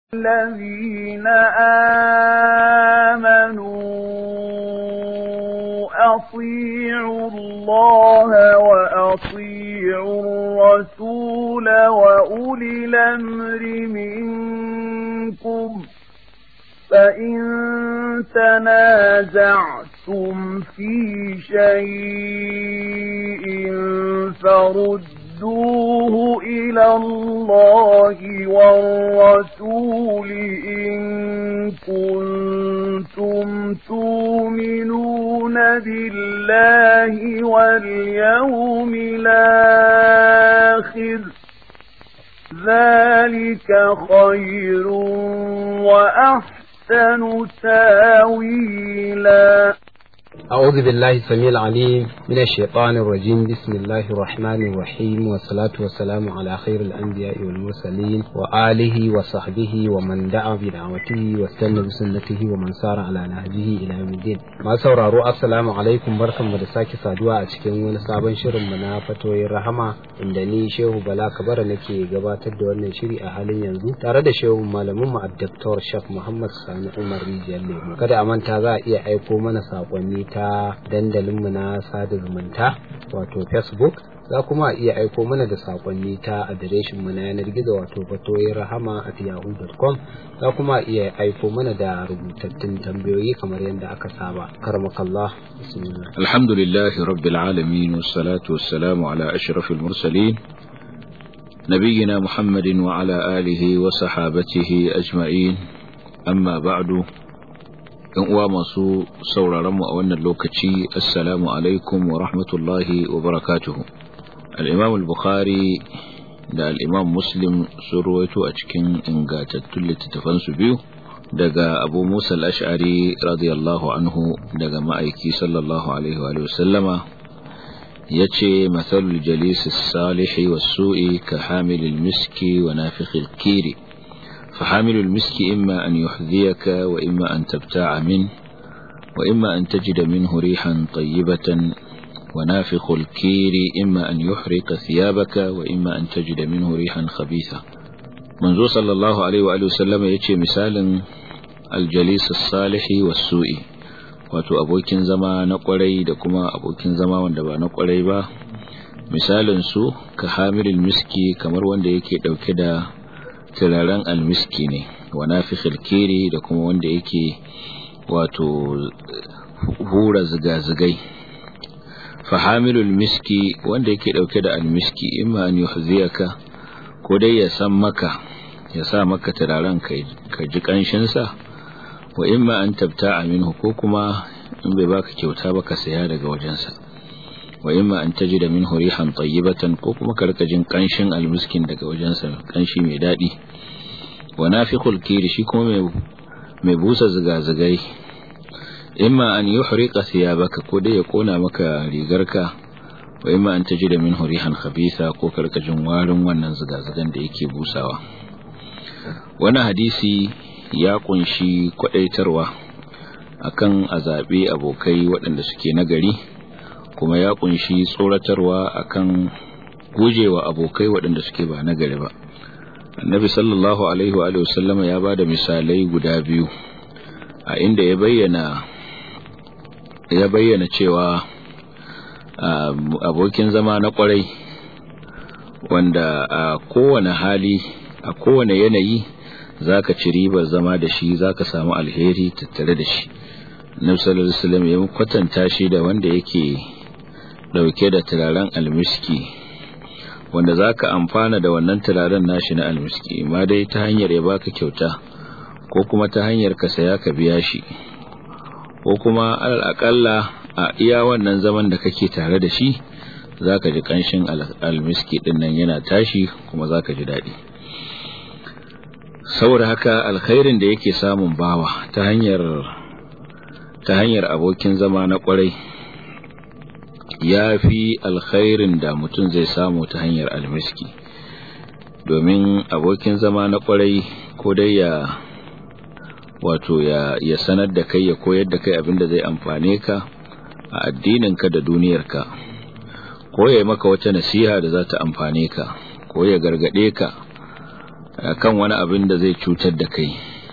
الذين آمنوا أطيعوا الله وأطيعوا الرسول وأولي الأمر منكم فإن تنازعتم في شيء فردوه إلى الله والرسول إن كنتم تؤمنون بالله واليوم الآخر ذلك خير وأحسن تاويلا أعوذ بالله السميع العليم من الشيطان الرجيم بسم الله الرحمن الرحيم والصلاة والسلام على خير الأنبياء والمرسلين وآله وصحبه ومن دعا بدعوته واستنى بسنته ومن سار على نهجه إلى يوم الدين ما sauraro assalamu alaikum barkanmu da sake saduwa a cikin wani sabon shirin mu na fatoyin rahama inda ni Shehu Bala Kabara nake gabatar da wannan shiri a halin yanzu tare da Shehu malamin mu Dr. Shaf Muhammad Sani Umar Rijiyar Lemo kada a manta za a iya aiko mana sakonni ta dandalinmu na sada zumunta wato facebook za kuma a iya aiko mana da sakonni ta adireshin mu na yanar gizo wato fatoyin rahama at yahoo.com za kuma a iya aiko mana da rubutattun tambayoyi kamar yadda aka saba karmakallah bismillah alhamdulillah rabbil alamin wassalatu wassalamu ala ashrafil mursalin نبينا محمد وعلى آله وصحابته أجمعين أما بعد ‘yan uwa masu sauraronmu a wannan lokaci assalamu alaikum wa rahmatullahi wa barakatuhu al'imam al-bukhari da al'imam muslim sun ruwaito a cikin ingantattun littattafansu biyu daga abu musa al'ash'ari radiyallahu anhu daga ma'aiki sallallahu alaihi wa sallama ya ce matsalul jalisus salihi wa su'i ka hamilin miski wa nafikhil kiri فحامل المسك إما أن يحذيك وإما أن تبتاع منه وإما أن تجد منه ريحا طيبة ونافخ الكير إما أن يحرق ثيابك وإما أن تجد منه ريحا خبيثة منذ صلى الله عليه وآله وسلم يتشي مثال الجليس الصالح والسوء wato abokin zama na kwarai da kuma abokin zama wanda ba na kwarai ba misalin su ka hamilul miski kamar wanda yake dauke da turaren almiski ne wa nafikhil kiri da kuma wanda yake wato hura zigazigai fahamilul miski wanda yake dauke da almiski imma an yuhziyaka ko dai ya san maka ya sa maka turaren ka ji kanshin sa wa imma an tabta'a minhu ko kuma in bai baka kyauta ba ka saya daga wajensa wa imma an tajida minhu rihan tayyibatan ko kuma ka rika jin kanshin almiskin daga wajensa kanshi mai dadi wa nafikhul kiri shi kuma mai mai busa zigazigai imma an yuhriqa thiyabaka ko dai ya kona maka rigarka wa imma an tajida minhu rihan khabitha ko ka rika jin warin wannan zigazigan da yake busawa wannan hadisi ya kunshi kwadaitarwa akan azabe abokai waɗanda suke nagari kuma ya kunshi tsoratarwa akan gujewa abokai waɗanda suke ba na gari ba annabi sallallahu alaihi wa sallama ya bada misalai guda biyu a inda ya bayyana ya bayyana cewa abokin zama na kwarai wanda a kowane hali a kowane yanayi zaka ci ribar zama da shi zaka samu alheri tattare da shi annabi sallallahu alaihi wasallam ya kwatanta shi da wanda yake dauke da turaren almiski wanda zaka amfana da wannan turaren nashi na almiski ma dai ta hanyar ya baka kyauta ko kuma ta hanyar ka saya ka biya shi ko kuma alal akalla a iya wannan zaman da kake tare da shi zaka ji kanshin almiski din nan yana tashi kuma zaka ji dadi saboda haka alkhairin da yake samun bawa ta hanyar ta hanyar abokin zama na kwarai ya fi alkhairin da mutum zai samu ta hanyar almiski domin abokin zama na kwarai ko dai ya wato ya, ya sanar da kai ya koyar da kai abinda zai amfane ka a addininka da duniyarka ko ya maka wata nasiha da za ta amfane ka ko ya gargade ka kan wani abin da zai cutar da kai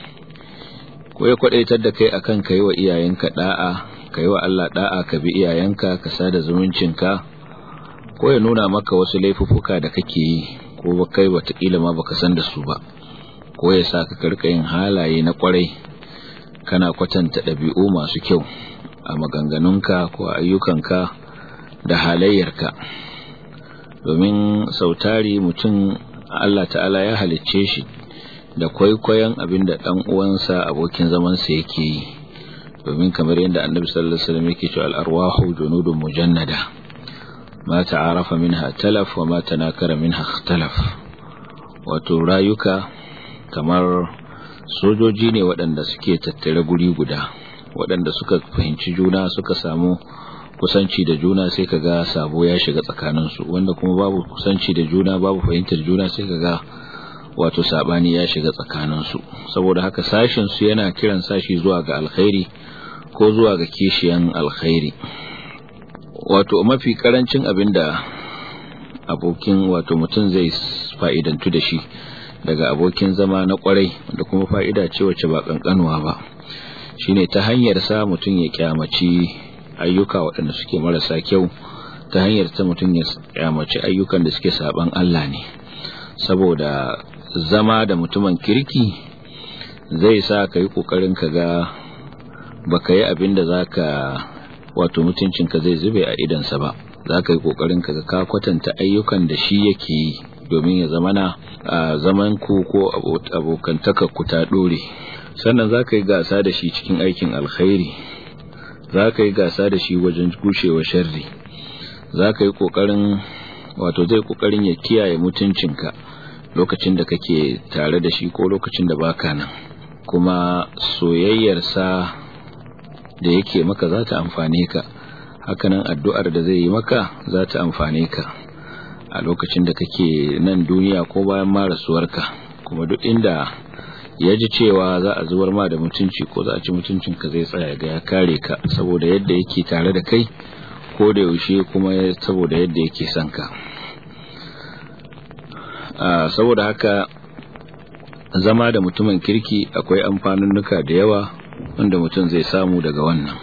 ko ya kwadaitar da kai akan kai wa iyayenka da'a kai wa Allah da'a ka bi iyayenka ka sada zumuncinka ko ya nuna maka wasu laifuffuka da kake yi ko ba kai watakila ma baka san da su ba ko ya sa ka karka yin halaye na kwarai kana kwatanta ɗabi'u masu kyau a maganganunka ko a ayyukanka da halayyarka domin sautari mutum Allah ta'ala ya halicce shi da kwaikwayon abin da ɗan uwansa abokin zamansa yake yi domin kamar yadda annabi sallallahu alaihi wasallam yake cewa al-arwahu junudun mujannada ma ta'arafa minha talaf wa ma tanakara minha ikhtalaf wato rayuka kamar sojoji ne waɗanda suke tattare guri guda waɗanda suka fahimci juna suka samu kusanci da juna sai kaga sabo ya shiga tsakaninsu wanda kuma babu kusanci da juna babu fahimtar juna sai kaga wato sabani ya shiga tsakaninsu saboda haka sashin su yana kiran sashi zuwa ga alkhairi ko zuwa ga kishiyan alkhairi wato mafi karancin abinda abokin wato mutum zai fa'idantu da shi daga abokin zama na kwarai da kuma fa'ida ce wacce ba kankanuwa ba shine ta hanyar sa mutum ya kyamaci ayyuka waɗanda suke marasa kyau ta hanyar ta mutum ya kyamaci ayyukan da suke saban Allah ne saboda zama da mutumin kirki zai sa ka yi ƙoƙarin ka ga baka yi abin da za ka wato mutuncinka zai zube a idansa ba za ka yi ƙoƙarin ka ga ka kwatanta ayyukan da shi yake yi domin ya zamana a zaman ku ko abokantaka ku ta dore sannan za ka yi gasa da shi cikin aikin alkhairi za ka yi gasa da shi wajen gushewa sharri za ka yi ƙoƙarin wato zai ƙoƙarin ya kiyaye mutuncinka lokacin da kake tare da shi ko lokacin da baka nan kuma soyayyarsa da yake maka za ta amfane ka hakanan addu'ar da zai yi maka za ta amfane ka a lokacin da kake nan duniya ko bayan ma rasuwarka kuma duk inda ya ji cewa za a zubar ma da mutunci ko za a ci mutuncinka zai tsaya ga ya kare ka saboda yadda yake tare da kai ko da yaushe kuma saboda yadda yake son ka saboda haka zama da mutumin kirki akwai amfanunnuka da yawa wanda mutum zai samu daga wannan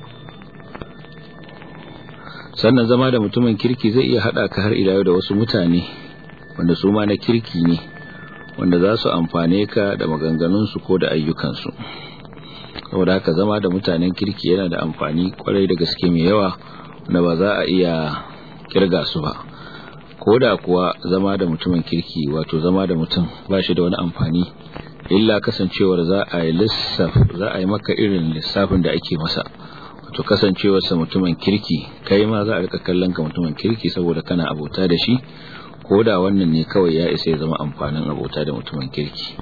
sannan zama da mutumin kirki zai iya haɗa ka har ila da wasu mutane wanda su ma na kirki ne wanda za su amfane ka da maganganunsu ko da ayyukansu saboda haka zama da mutanen kirki yana da amfani kwarai da gaske mai yawa wanda ba za a iya kirga su ba ko da kuwa zama da mutumin kirki wato zama da mutum ba shi da wani amfani illa kasancewar za a yi lissaf za a yi maka irin lissafin da ake masa wato kasancewarsa mutumin kirki kai ma za a rika kallon ka mutumin kirki saboda kana abota da shi ko da wannan ne kawai ya isa ya zama amfanin abota da mutumin kirki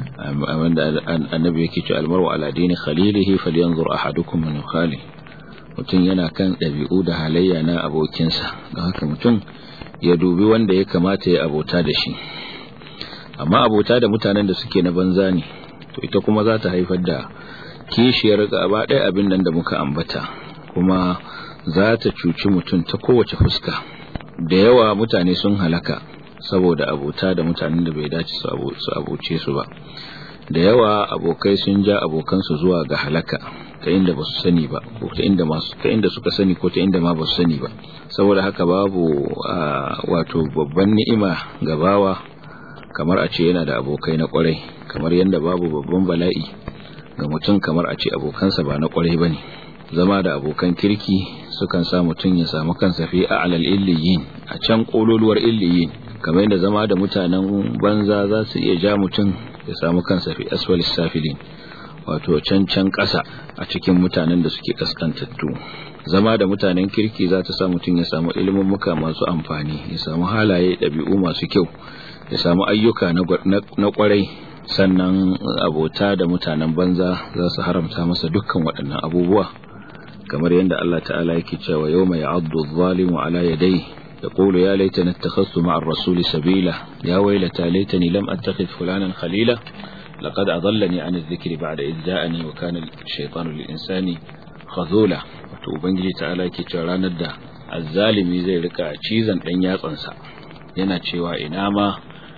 annabi yake ce almaru ala dini khalilihi falyanzur ahadukum min khali mutum yana kan ɗabi'u da halayya na abokinsa don haka mutum ya dubi wanda ya kamata ya abota da shi amma abota da mutanen da suke na banza ne to ita kuma za ta haifar da kishiyar gaba ɗaya abin nan da muka ambata kuma za ta cuci mutum ta kowace fuska da yawa mutane sun halaka saboda abota da mutanen da bai dace su abuce su ba da yawa abokai sun ja abokansu zuwa ga halaka ta inda ba su sani ba ko ta inda masu ta inda suka sani ko ta inda ma ba su sani ba saboda haka babu wato babban ni'ima ga bawa kamar a ce yana da abokai na kwarai kamar yadda babu babban bala'i ga mutum kamar a ce abokansa ba na kwarai bane zama da abokan kirki sukan sa mutum ya samu kansa fi a'lal illiyin a can kololuwar illiyin kamar yadda zama da mutanen banza za su iya ja mutum ya samu kansa fi asfalis safilin wato can can ƙasa a cikin mutanen da suke kaskantattu zama da mutanen kirki za ta sa mutum ya samu ilimin muka masu amfani ya samu halaye ɗabi'u masu kyau ya samu ayyuka na kwarai sannan abota da mutanen banza za su haramta masa dukkan waɗannan abubuwa kamar yadda Allah ta'ala yake cewa yau mai abdu zalimu ala yadai يقول يا ليتني اتخذت مع الرسول سبيلا يا ويلتى ليتني لم اتخذ فلانا خليلا لقد أضلني عن الذكر بعد إذ جاءني وكان الشيطان للإنسان خذولا wato ubangiji ta'ala yake cewa ranar da azzalimi zai rika cizon dan yatsansa yana cewa ina ma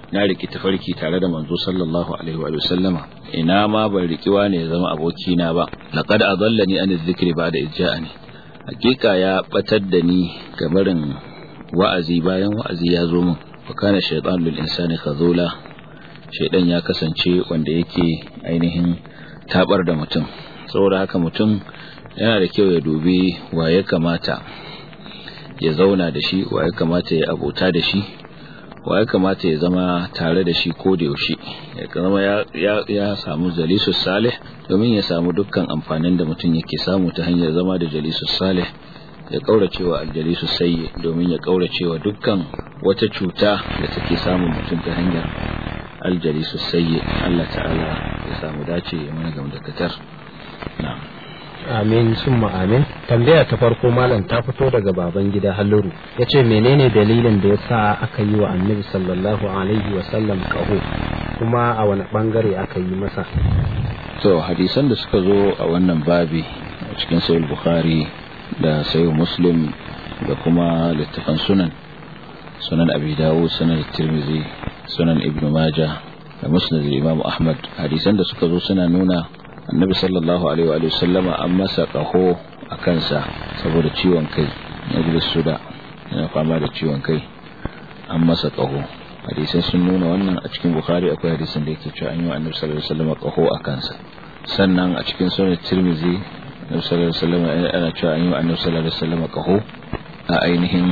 na riki tafarki tare da manzo sallallahu alaihi wa sallama ina ma ban riki wani ya zama abokina ba laqad adallani an dhikri ba'da ijja'ani hakika ya batar da ni gabarin wa'azi bayan wa'azi ya zo min wa kana shaytan lil insani khazula shaydan ya kasance wanda yake ainihin tabar da mutum saboda haka mutum yana da kyau ya dubi wa ya kamata ya zauna da shi wa ya kamata ya abota da shi wa ya kamata ya zama tare da shi ko da yaushe ya zama ya samu jalisus salih domin ya samu dukkan amfanin da mutum yake samu ta hanyar zama da jalisus salih ya kauracewa aljalisus sayyi domin ya kauracewa dukkan wata cuta da take samun mutum ta hanyar aljalisus sayyi Allah ta'ala ya samu dace ya mana gamdakatar na'am amin summa amin tambaya ta farko malam ta fito daga baban gida halluru ya ce menene dalilin da ya sa aka yi wa annabi sallallahu alaihi wasallam kaho kuma a wani bangare aka yi masa to hadisan da suka zo a wannan babi a cikin sayul bukhari da sayul muslim da kuma littafan sunan sunan abi dawud sunan tirmizi sunan ibnu majah da musnad imam ahmad hadisan da suka zo suna nuna annabi sallallahu alaihi wa sallama an masa kaho a kansa saboda ciwon kai na suda yana fama da ciwon kai an masa kaho hadisan sun nuna wannan a cikin bukhari akwai hadisan da yake cewa an yi wa annabi sallallahu alaihi wasallam kaho a kansa sannan a cikin sunan tirmizi annabi sallallahu alaihi wasallam ana cewa an yi wa annabi sallallahu alaihi wasallam kaho a ainihin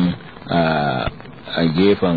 a gefen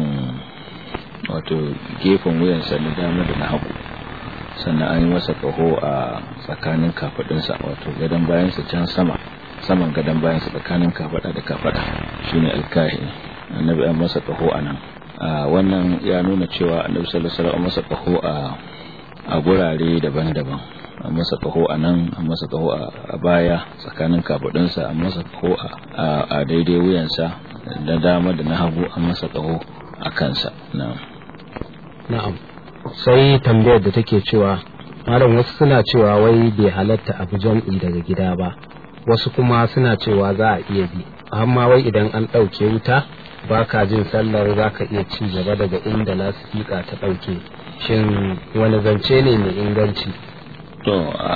wato gefen wuyansa na dama da na hagu sannan an yi masa kaho a tsakanin kafadunsa wato gadon bayansa can sama saman gadon bayansa tsakanin kafada da kafada shine alkahi annabi an masa kaho a nan wannan ya nuna cewa annabi sallallahu alaihi wasallam masa kaho a a gurare daban-daban an masa kaho a nan an masa kaho a baya tsakanin kafadunsa an masa kaho a daidai wuyansa da dama da na hagu an masa kaho a kansa na'am na'am sai tambayar da take cewa malam wasu suna cewa wai bai halatta abu jam'i daga gida ba wasu kuma suna cewa za a iya bi amma wai idan an ɗauke wuta ba ka jin sallar za ka iya ci gaba daga inda lasifika ta ɗauke shin wani zance ne mai inganci to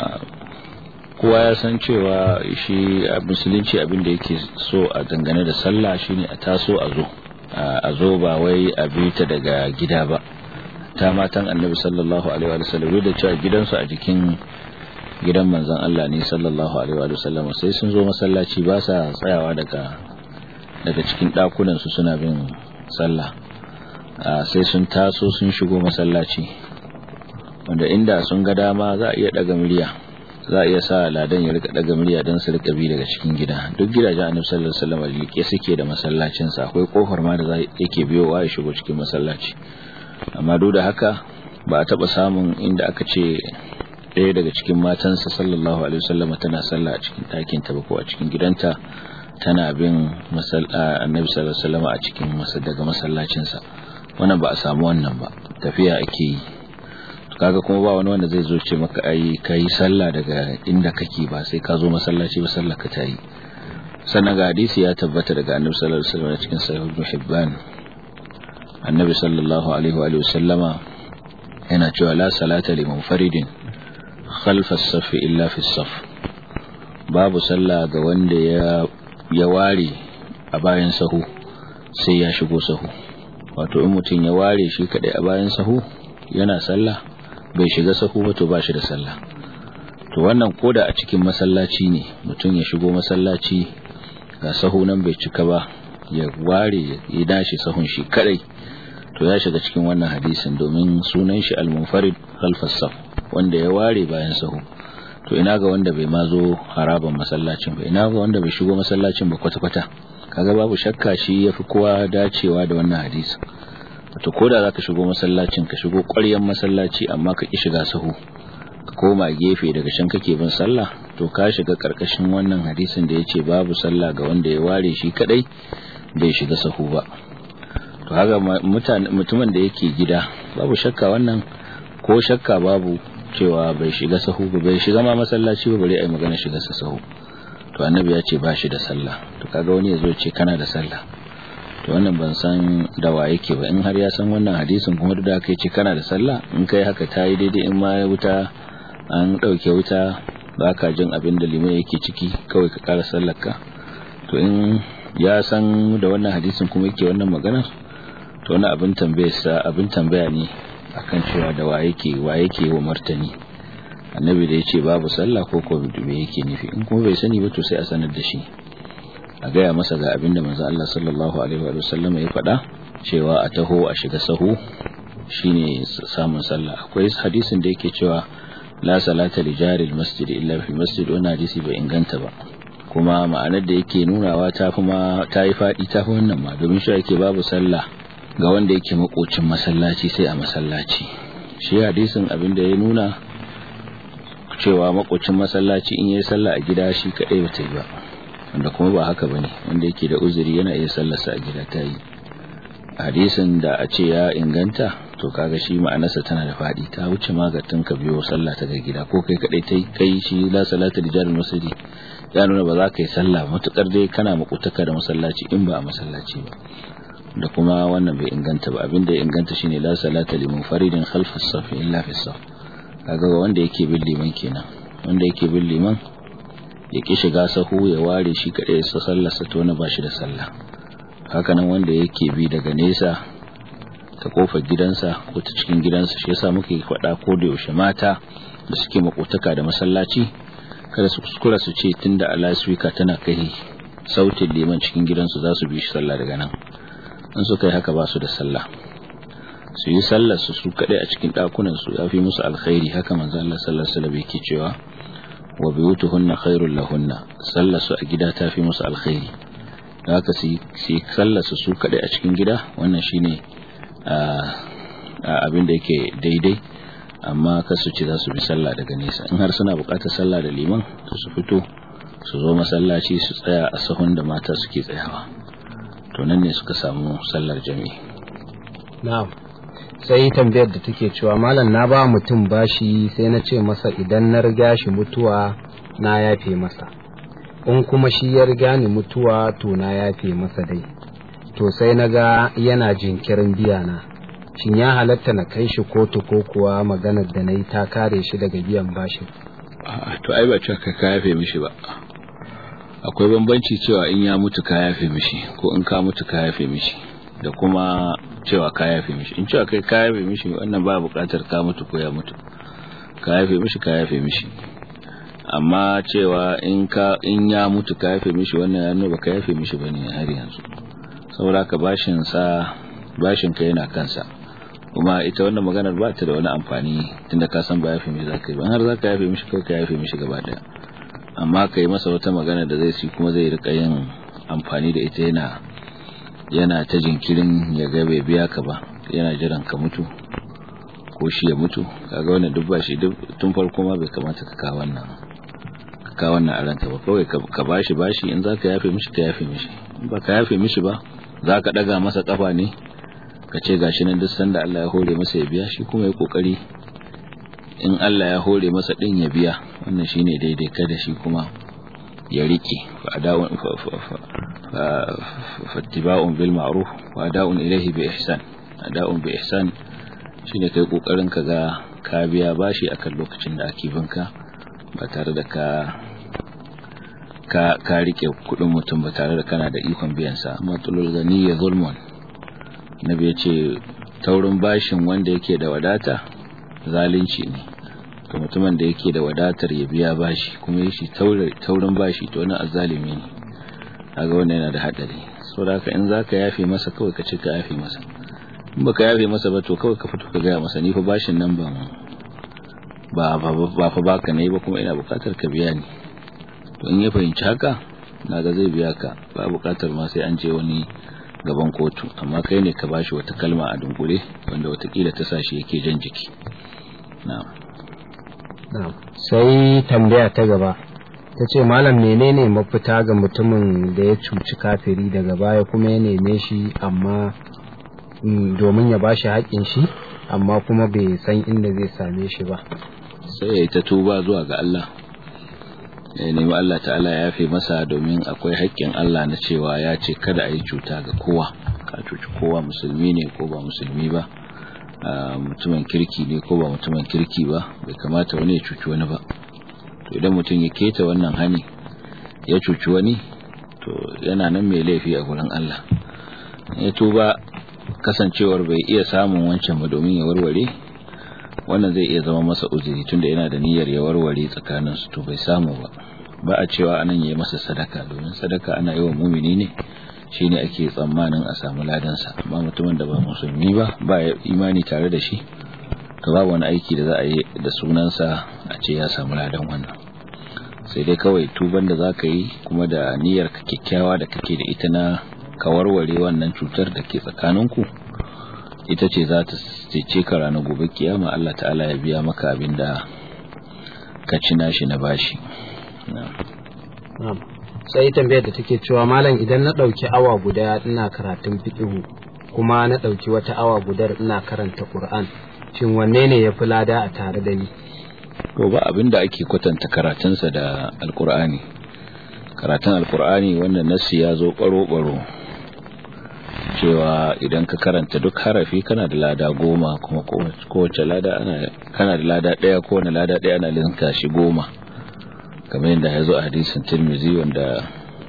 kowa ya san cewa shi a musulunci abin da yake so a dangane da sallah shine a taso a zo a zo ba wai a bi ta daga gida ba ta matan annabi sallallahu alaihi wa sallam da cewa gidansu a jikin gidan manzon Allah ne sallallahu alaihi wa sallam sai sun zo masallaci ba sa tsayawa daga daga cikin dakunan su suna bin sallah sai sun taso sun shigo masallaci wanda inda sun ga dama za a iya daga murya za a iya sa ladan ya rika daga murya don su rika bi daga cikin gida duk gidajen annabi sallallahu alaihi wasallam liƙe suke da masallacin sa akwai kofar ma da za yake biyowa ya shigo cikin masallaci amma duk da haka ba a taba samun inda aka ce ɗaya daga cikin matansa sallallahu alaihi wasallam tana sallah a cikin ɗakin ta ba ko a cikin gidanta tana bin annabi sallallahu alaihi wasallam a cikin daga masallacin sa wannan ba a samu wannan ba tafiya ake yi kaga kuma ba wani wanda zai zo ce maka ai kai sallah daga inda kake ba sai ka zo masallaci ba sallah ka tayi sannan ga hadisi ya tabbata daga annabi sallallahu alaihi wasallam cikin sahih ibn hibban annabi sallallahu alaihi wa sallama yana cewa la salata li munfaridin khalfa as-saff illa fi as-saff babu sallah ga wanda ya ya ware a bayan sahu sai ya shigo sahu wato in mutum ya ware shi kadai a bayan sahu yana sallah bai shiga sahu ba to ba shi da sallah to wannan koda a cikin masallaci ne mutum ya shigo masallaci ga sahu nan bai cika ba ya ware ya dashi sahun shi kadai to ya shiga cikin wannan hadisin domin sunan shi al-munfarid khalfas saf wanda ya ware bayan sahu to ina ga wanda bai ma zo haraban masallacin ba ina ga wanda bai shigo masallacin ba kwata-kwata kaga babu shakka shi yafi kowa dacewa da wannan hadisi to koda zaka shigo masallacin ka shigo ƙwaryan masallaci amma ka ki shiga sahu ka koma gefe daga can kake bin sallah to ka shiga karkashin wannan hadisin da yace babu sallah ga wanda ya ware shi kadai bai shiga sahu ba to haka mutumin da yake gida babu shakka wannan ko shakka babu cewa bai shiga sahu ba bai shiga ma masallaci ba bare ai magana shiga sa sahu to annabi ya ce ba shi da sallah to kaga wani yazo ce kana da sallah to wannan ban san da wa yake ba in har ya san wannan hadisin kuma da kai ce kana da sallah in kai haka ta yi daidai in ma wuta an ɗauke wuta ba ka jin abin da limai yake ciki kawai ka ƙara sallar ka to in ya san da wannan hadisin kuma yake wannan maganar to wani abin tambayarsa abin tambaya ne akan cewa da wa yake wa yake wa martani annabi da ya ce babu sallah ko ko me yake nufi in kuma bai sani ba to sai a sanar da shi a gaya masa ga abin da manzo Allah sallallahu alaihi wa sallam ya faɗa cewa a taho a shiga sahu shine samun sallah akwai hadisin da yake cewa la salata li jari masjid illa fi masjid wannan hadisi bai inganta ba kuma ma'anar da yake nunawa ta fi ma ta yi faɗi ta fi wannan ma domin shi yake babu sallah ga wanda yake makocin masallaci sai a masallaci shi hadisin abin da ya nuna cewa makocin masallaci in yayi sallah a gida shi kadai bata yi ba wanda kuma ba haka bane wanda yake da uzuri yana iya sallarsa a gida ta yi hadisin da a ce ya inganta to kaga shi ma'anarsa tana da fadi ta wuce magatin ka biyo sallah ta ga gida ko kai kadai tai kai shi la salata rijalul masjid ya nuna ba za ka yi sallah matukar dai kana makutaka da masallaci in ba a masallaci ba da kuma wannan bai inganta ba abin da ya inganta shine la salata li munfaridin khalfa as-saf illa fi as-saf kaga wanda yake bin liman kenan wanda yake bin liman ya ki shiga sahu ya ware shi kadai ya sallarsa to na bashi da sallah haka nan wanda yake bi daga nesa ta kofar gidansa ko ta cikin gidansa shi yasa muke faɗa ko da yaushe mata da suke makotaka da masallaci kada su kuskura su ce tunda alaswika tana kai sautin liman cikin gidansu za su bi shi sallah daga nan in suka yi haka ba su da sallah su yi sallar su su kadai a cikin dakunan su yafi musu alkhairi haka manzo Allah sallallahu alaihi wasallam yake cewa wa biyutuhunna khairul lahunna sallar su a gida tafi musu alkhairi haka su yi sallar su su kadai a cikin gida wannan shine abin da yake daidai amma kasu ce za su bi sallah daga nesa in har suna bukatar sallah da liman to su fito su zo masallaci su tsaya a sahun da mata suke tsayawa to nan ne suka samu sallar jami'i na'am sai tambayar da take cewa malam na ba mutum bashi sai na ce masa idan na riga shi mutuwa na yafe masa in kuma shi ya riga ni mutuwa to na yafe masa dai to sai na ga yana jinkirin biya na shin ya halatta na kai shi kotu ko kuwa maganar da na yi ta kare shi daga biyan bashin to ai ba cewa ka yafe mishi ba akwai bambanci cewa in ya mutu ka yafe mishi ko in ka mutu ka yafe mishi da kuma cewa ka yafe mishi in cewa kai ka yafe mishi wannan ba buƙatar ka mutu ko ya mutu ka yafe mishi ka yafe mishi amma cewa in ka in ya mutu ka yafe mishi wannan ya nuna ka yafe mishi bane har yanzu saboda ka bashin sa bashin ka yana kansa kuma ita wannan maganar ba ta da wani amfani tunda ka san ba yafe mishi zaka yi ba har zaka yafe mishi kai ka yafe mishi gaba daya amma kai masa wata magana da zai ci kuma zai rika yin amfani da ita yana yana ta jinkirin ya ga bai biya ka ba yana jiran ka mutu ko shi ya mutu kaga wannan duk bashi duk tun farko ma bai kamata ka kawo wannan ka kawo wannan a ranka ba kawai ka bashi bashi in zaka yafe mishi ka yafe mishi ba ka yafe mishi ba zaka daga masa kafa ne ka ce gashi nan duk sanda Allah ya hore masa ya biya shi kuma ya kokari in Allah ya hore masa din ya biya wannan shine daidai kada shi kuma ya rike fa ada'un fattiba'un bil ma'ruf wa ada'un ilayhi bi ihsan ada'un bi ihsan shine kai kokarin ka ga ka biya bashi akan lokacin da ake binka ba tare da ka ka ka rike kudin mutum ba tare da kana da ikon biyan sa matulul gani ya zulmun nabi ya ce taurin bashin wanda yake da wadata zalunci ne ga mutumin da yake da wadatar ya biya bashi kuma ya shi taurin bashi to wani azalimi ne kaga wannan yana da hadari saboda haka in zaka yafe masa kawai ka ce ka yafe masa in baka yafe masa ba to kawai ka fito ka gaya masa ni fa bashin nan ban ba ba fa baka ne ba kuma ina bukatar ka biya ni to in ya fahimci haka naga zai biya ka ba bukatar ma sai an je wani gaban kotu amma kai ne ka bashi wata kalma a dunkule wanda watakila ta sashi yake jan jiki na'am na'am sai tambaya ta gaba ta ce malam menene mafita ga mutumin da ya cuci kafiri daga baya kuma ya neme shi amma domin ya bashi haƙƙin shi amma kuma bai san inda zai same shi ba sai ya yi ta tuba zuwa ga Allah ya nemi Allah ta'ala ya yafe masa domin akwai haƙƙin Allah na cewa ya ce kada a yi cuta ga kowa ka cuci kowa musulmi ne ko ba musulmi ba mutumin kirki ne ko ba mutumin kirki ba bai kamata wani ya cuci wani ba to idan mutum ya keta wannan hani ya cuci wani to yana nan mai laifi a gurin Allah ya tuba kasancewar bai iya samun wancan ba domin ya warware wannan zai iya zama masa uzuri tunda yana da niyyar ya warware tsakanin su to bai samu ba ba a cewa anan yayi masa sadaka domin sadaka ana yi wa mumini ne shine ake tsammanin a samu ladan sa amma mutumin da ba musulmi ba ba imani tare da shi to babu wani aiki da za a yi da sunansa a ce ya samu ladan wannan sai dai kawai tuban da zaka yi kuma da niyyar ka kyakkyawa da kake da ita na ka warware wannan cutar da ke tsakaninku ita ce za ta cece ka ranar gobe kiyama Allah ta'ala ya biya maka abin da ka ci nashi na bashi sai tambayar da take cewa malam idan na ɗauki awa guda ina karatun fiƙihu kuma na ɗauki wata awa gudar ina karanta ƙur'an shin wanne ne ya fi lada a tare da ni to ba abin da ake kwatanta karatunsa da alkur'ani karatun alkur'ani wanda nasi ya zo ɓaro-ɓaro cewa idan ka karanta duk harafi kana da lada goma kuma kowace lada ana kana da lada ɗaya kowane lada ɗaya ana linka shi goma kamar yadda ya zo a hadisin tirmizi wanda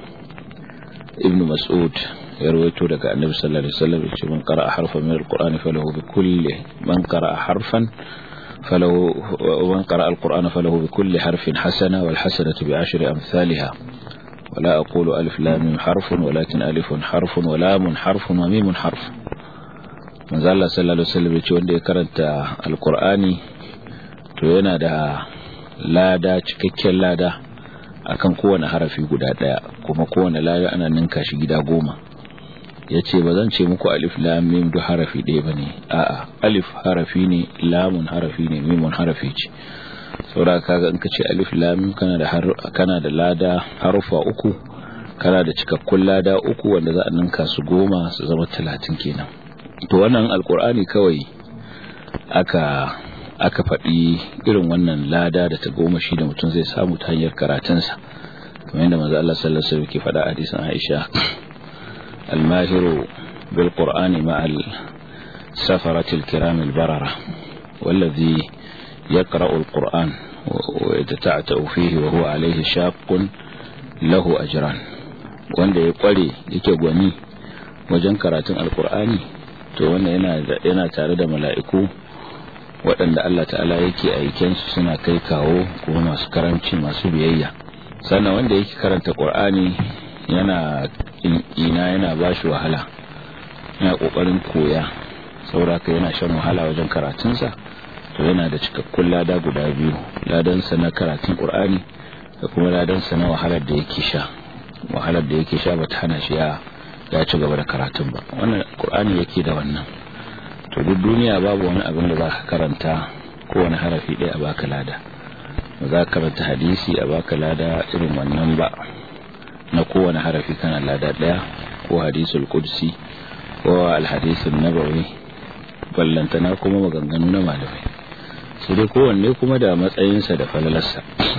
ibn mas'ud ya rawaito daga annabi sallallahu alaihi wasallam yace man qara'a harfan min alqur'ani falahu bi kulli man qara'a harfan falahu man qara'a alqur'ana falahu bi kulli harfin hasana wal hasanatu bi ashri amsalha ولا أقول ألف لام حرف ولكن ألف حرف ولام حرف وميم حرف manzo Allah sallallahu alaihi wasallam yace wanda ya karanta alqur'ani to yana da lada cikakken lada akan kowane harafi guda daya kuma kowane lada ana ninka shi gida goma yace ba zan ce muku alif lam mim duk harafi ɗaya bane a'a alif harafi ne lamun harafi ne mimun harafi ce saboda kaga in ka ce alif lam kana da kana da lada harufa uku kana da cikakkun lada uku wanda za a ninka su goma su zama talatin kenan to wannan alkur'ani kawai aka aka faɗi irin wannan lada da ta goma shi da mutum zai samu ta hanyar karatunsa kamar yadda manzo Allah sallallahu alaihi wasallam ke faɗa a hadisin Aisha al-mahiru bil qur'ani ma'al safaratil kiramil barara wallazi يقرأ القرآن ويتتعتأ فيه وهو عليه شاق له أجران wanda ya kware yake gwani wajen karatun alkur'ani to wanda yana tare da mala'iku waɗanda Allah ta'ala yake aikensu suna kai kawo kuma masu karamci masu biyayya sannan wanda yake karanta ƙur'ani yana ina yana ba shi wahala yana ƙoƙarin koya sauraka yana shan wahala wajen karatunsa to yana da cikakkun lada guda biyu ladansa na karatun qur'ani da kuma ladansa na wahalar da yake sha wahalar da yake sha bata hana shi ya ya ci gaba da karatun ba wannan qur'ani yake da wannan to duk duniya babu wani abin da zaka karanta ko wani harafi ɗaya a baka lada ba za ka karanta hadisi a baka lada irin wannan ba na kowane harafi kana lada ɗaya ko hadisul qudsi ko alhadisul nabawi ballantana kuma maganganu na malamai sai dai kowanne kuma da matsayinsa da falalarsa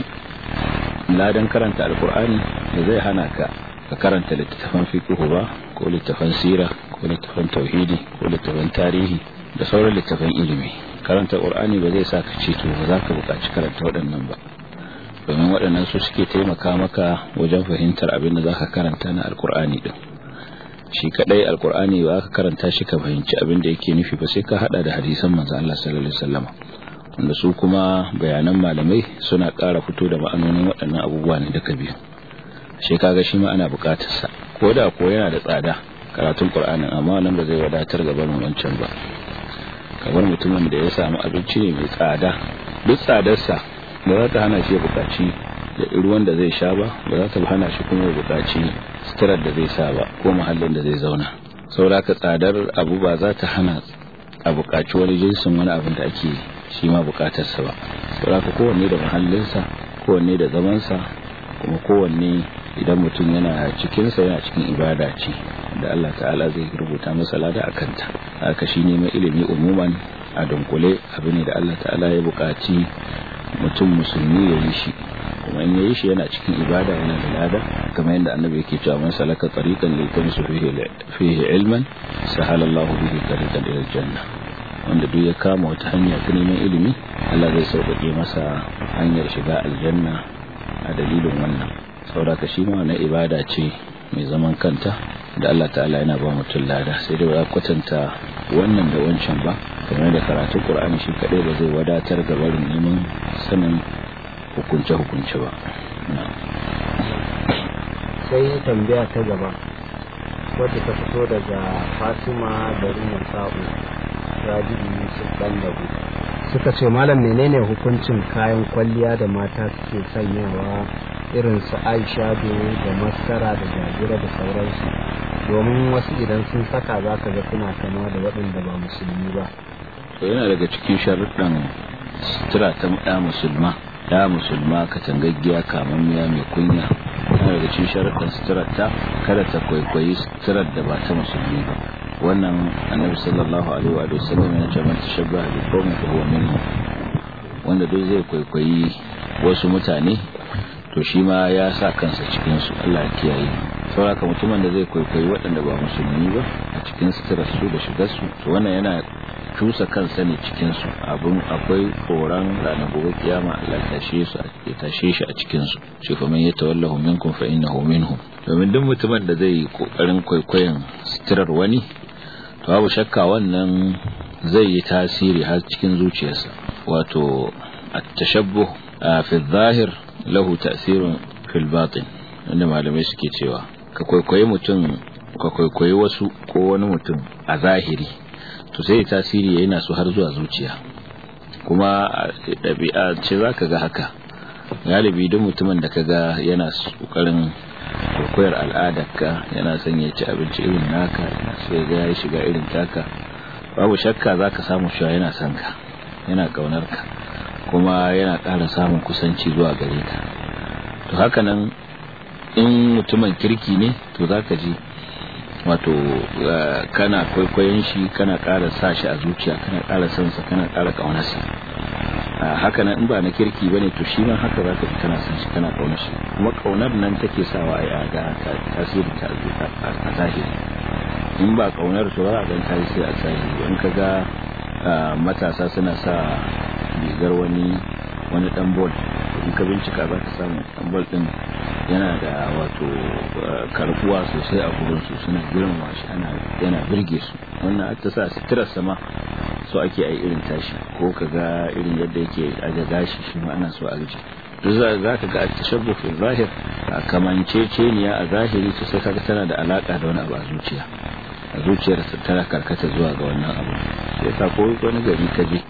ladan karanta alkur'ani da zai hana ka ka karanta littattafan fiqhu ba ko littattafan sira ko littattafan tauhidi ko littattafan tarihi da sauran littattafan ilimi karanta qur'ani ba zai sa ka ce to ba za ka buƙaci karanta waɗannan ba domin waɗannan su suke taimaka maka wajen fahimtar abin da za ka karanta na alkur'ani din shi kadai alkur'ani ba ka karanta shi ka fahimci abin da yake nufi ba sai ka hada da hadisan manzo Allah sallallahu alaihi wasallam wanda su kuma bayanan malamai suna ƙara fito da ma'anonin waɗannan abubuwa ne daga biyu shi kaga shi ma ana buƙatar sa ko da ko yana da tsada karatun qur'anin amma nan ba zai wadatar ga barin wancan ba kamar mutumin da ya samu abinci ne mai tsada duk tsadarsa ba za ta hana shi ya buƙaci da ruwan da zai sha ba ba za ta hana shi kuma ya buƙaci suturar da zai sa ba ko muhallin da zai zauna saboda ka tsadar abu ba za ta hana a buƙaci wani jinsin wani abin da ake shi ma buƙatarsa ba saboda ka kowanne da muhallinsa kowanne da zamansa kuma kowanne idan mutum yana cikinsa yana cikin ibada ce da Allah ta'ala zai rubuta masa lada a kanta haka shi neman ilimi umuman a dunkule abu ne da Allah ta'ala ya buƙaci mutum musulmi ya yi shi kuma in yayi shi yana cikin ibada yana da lada kamar yadda annabi yake cewa man salaka tariqan li tamisu fihi fihi ilman sahala Allah bihi tariqan ila janna wanda duk ya kama wata hanya ta neman ilimi Allah zai sauƙaƙe masa hanyar shiga aljanna a dalilin wannan saboda shi ma na ibada ce mai zaman kanta da Allah ta'ala yana ba mutum lada sai dai ba kwatanta wannan da wancan ba kamar da karatun Qur'ani shi kadai ba zai wadatar ga barin neman sanin hukunce-hukunce ba sai tambaya ta gaba wadda ta fito daga fatima garin sa'u rabi'u yusuf dallabu suka ce malam menene hukuncin kayan kwalliya da mata suke sanyawa irin su aishado da masara da jagira da sauransu domin wasu idan sun saka za ka ga suna kama da waɗanda ba musulmi ba to yana daga cikin sharuɗan sutura ta ɗa musulma ya musulma katangaggiya kamammiya mai kunya yana daga cikin sharuɗan suturar ta kada ta kwaikwayi suturar da ba ta musulmi ba wannan annabi sallallahu alaihi wa sallam yana cewa man tashabbaha bi qaumin fa huwa minhum wanda duk zai kwaikwayi wasu mutane to shi ma ya sa kansa cikin su Allah ya kiyaye saboda mutumin da zai kwaikwayi waɗanda ba musulmi ba a cikin suturar su da shigar su to wannan yana cusa kansa ne cikin su abun akwai tsoron ranar gobe kiyama Allah ya tashe su ya tashe shi a cikin su shi fa man yatawallahu minkum fa innahu minhum domin duk mutumin da zai kokarin kwaikwayon suturar wani to babu shakka wannan zai yi tasiri har cikin zuciyarsa wato at-tashabbuh fi adh-dhahir lahu ta'sirun fil batin wanda malamai suke cewa ka kwaikwayi mutum ka kwaikwayi wasu ko wani mutum a zahiri to sai tasiri yana su har zuwa zuciya kuma ɗabi'a ce za ka ga haka galibi duk mutumin da ka ga yana ƙoƙarin kwaikwayar al'adarka yana son ya ci abinci irin naka yana so ya ga ya shiga irin taka babu shakka za ka samu cewa yana son ka yana ƙaunar ka kuma yana ƙara samun kusanci zuwa gare ka to haka nan in mutumin kirki ne to za ka ji wato kana kwaikwayon shi kana ƙara sa shi a zuciya kana ƙara son sa kana ƙara ƙaunarsa haka nan in ba na kirki bane to shi ma haka zaka ji kana son shi kana ƙaunar shi kuma ƙaunar nan take sawa a ga tasiri ta a zahiri in ba ƙaunar to ba a ga tasiri a zahiri in ka ga matasa suna sa rigar wani wani dan bol in ka bincika za ka samu dan bol din yana da wato karbuwa sosai a gurin su suna girmama shi ana yana birge su wannan ta sa sitirar sama so ake ai irin tashi ko ka ga irin yadda yake aje gashi shi ma ana so a rije duk za ka ga tashabbuh fi zahir kamanceceniya a zahiri to sai kaga tana da alaka da wani abu a zuciya a zuciyar tana karkata zuwa ga wannan abu sai ka ko wani gari ka je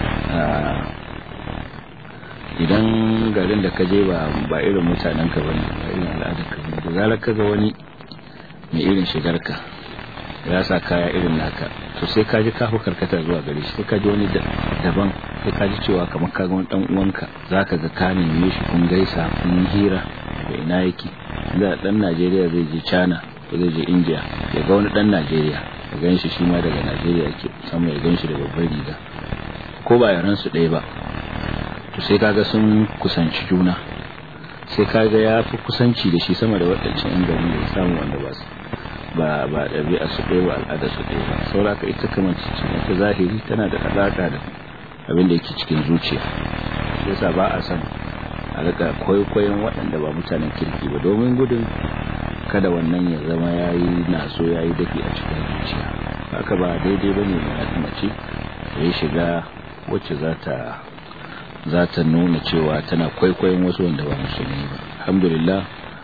idan garin da ka je ba ba irin mutanen ka bane ba irin al'adar ka bane da zarar ka ga wani mai irin shigar ka ya sa kaya irin naka to sai ka ji kafu karkata zuwa gare shi sai ka ji wani daban sai ka ji cewa kamar ka ga wani dan uwanka zaka ga ka neme shi kun gaisa kun hira da ina yake da dan Najeriya zai je China ko zai je India ya ga wani dan Najeriya ya gan shi shi ma daga Najeriya yake sama ya gan shi da babbar riga ko ba yaran su ɗaya ba to sai kaga sun kusanci juna sai kaga ya fi kusanci da shi sama da waɗancan yan gari da samu wanda ba su ba ba ɗabi'a su ɗaya ba al'ada su ɗaya ba saboda ka ita kamar cikin ta zahiri tana da alaƙa da abin da yake cikin zuciya yasa ba a san a rika kwaikwayon waɗanda ba mutanen kirki ba domin gudun kada wannan ya zama ya yi naso ya yi dafi a cikin zuciya haka ba daidai ba ne mace ya shiga wacce za ta za ta nuna cewa tana kwaikwayon wasu wanda ba musulmi ba alhamdulillah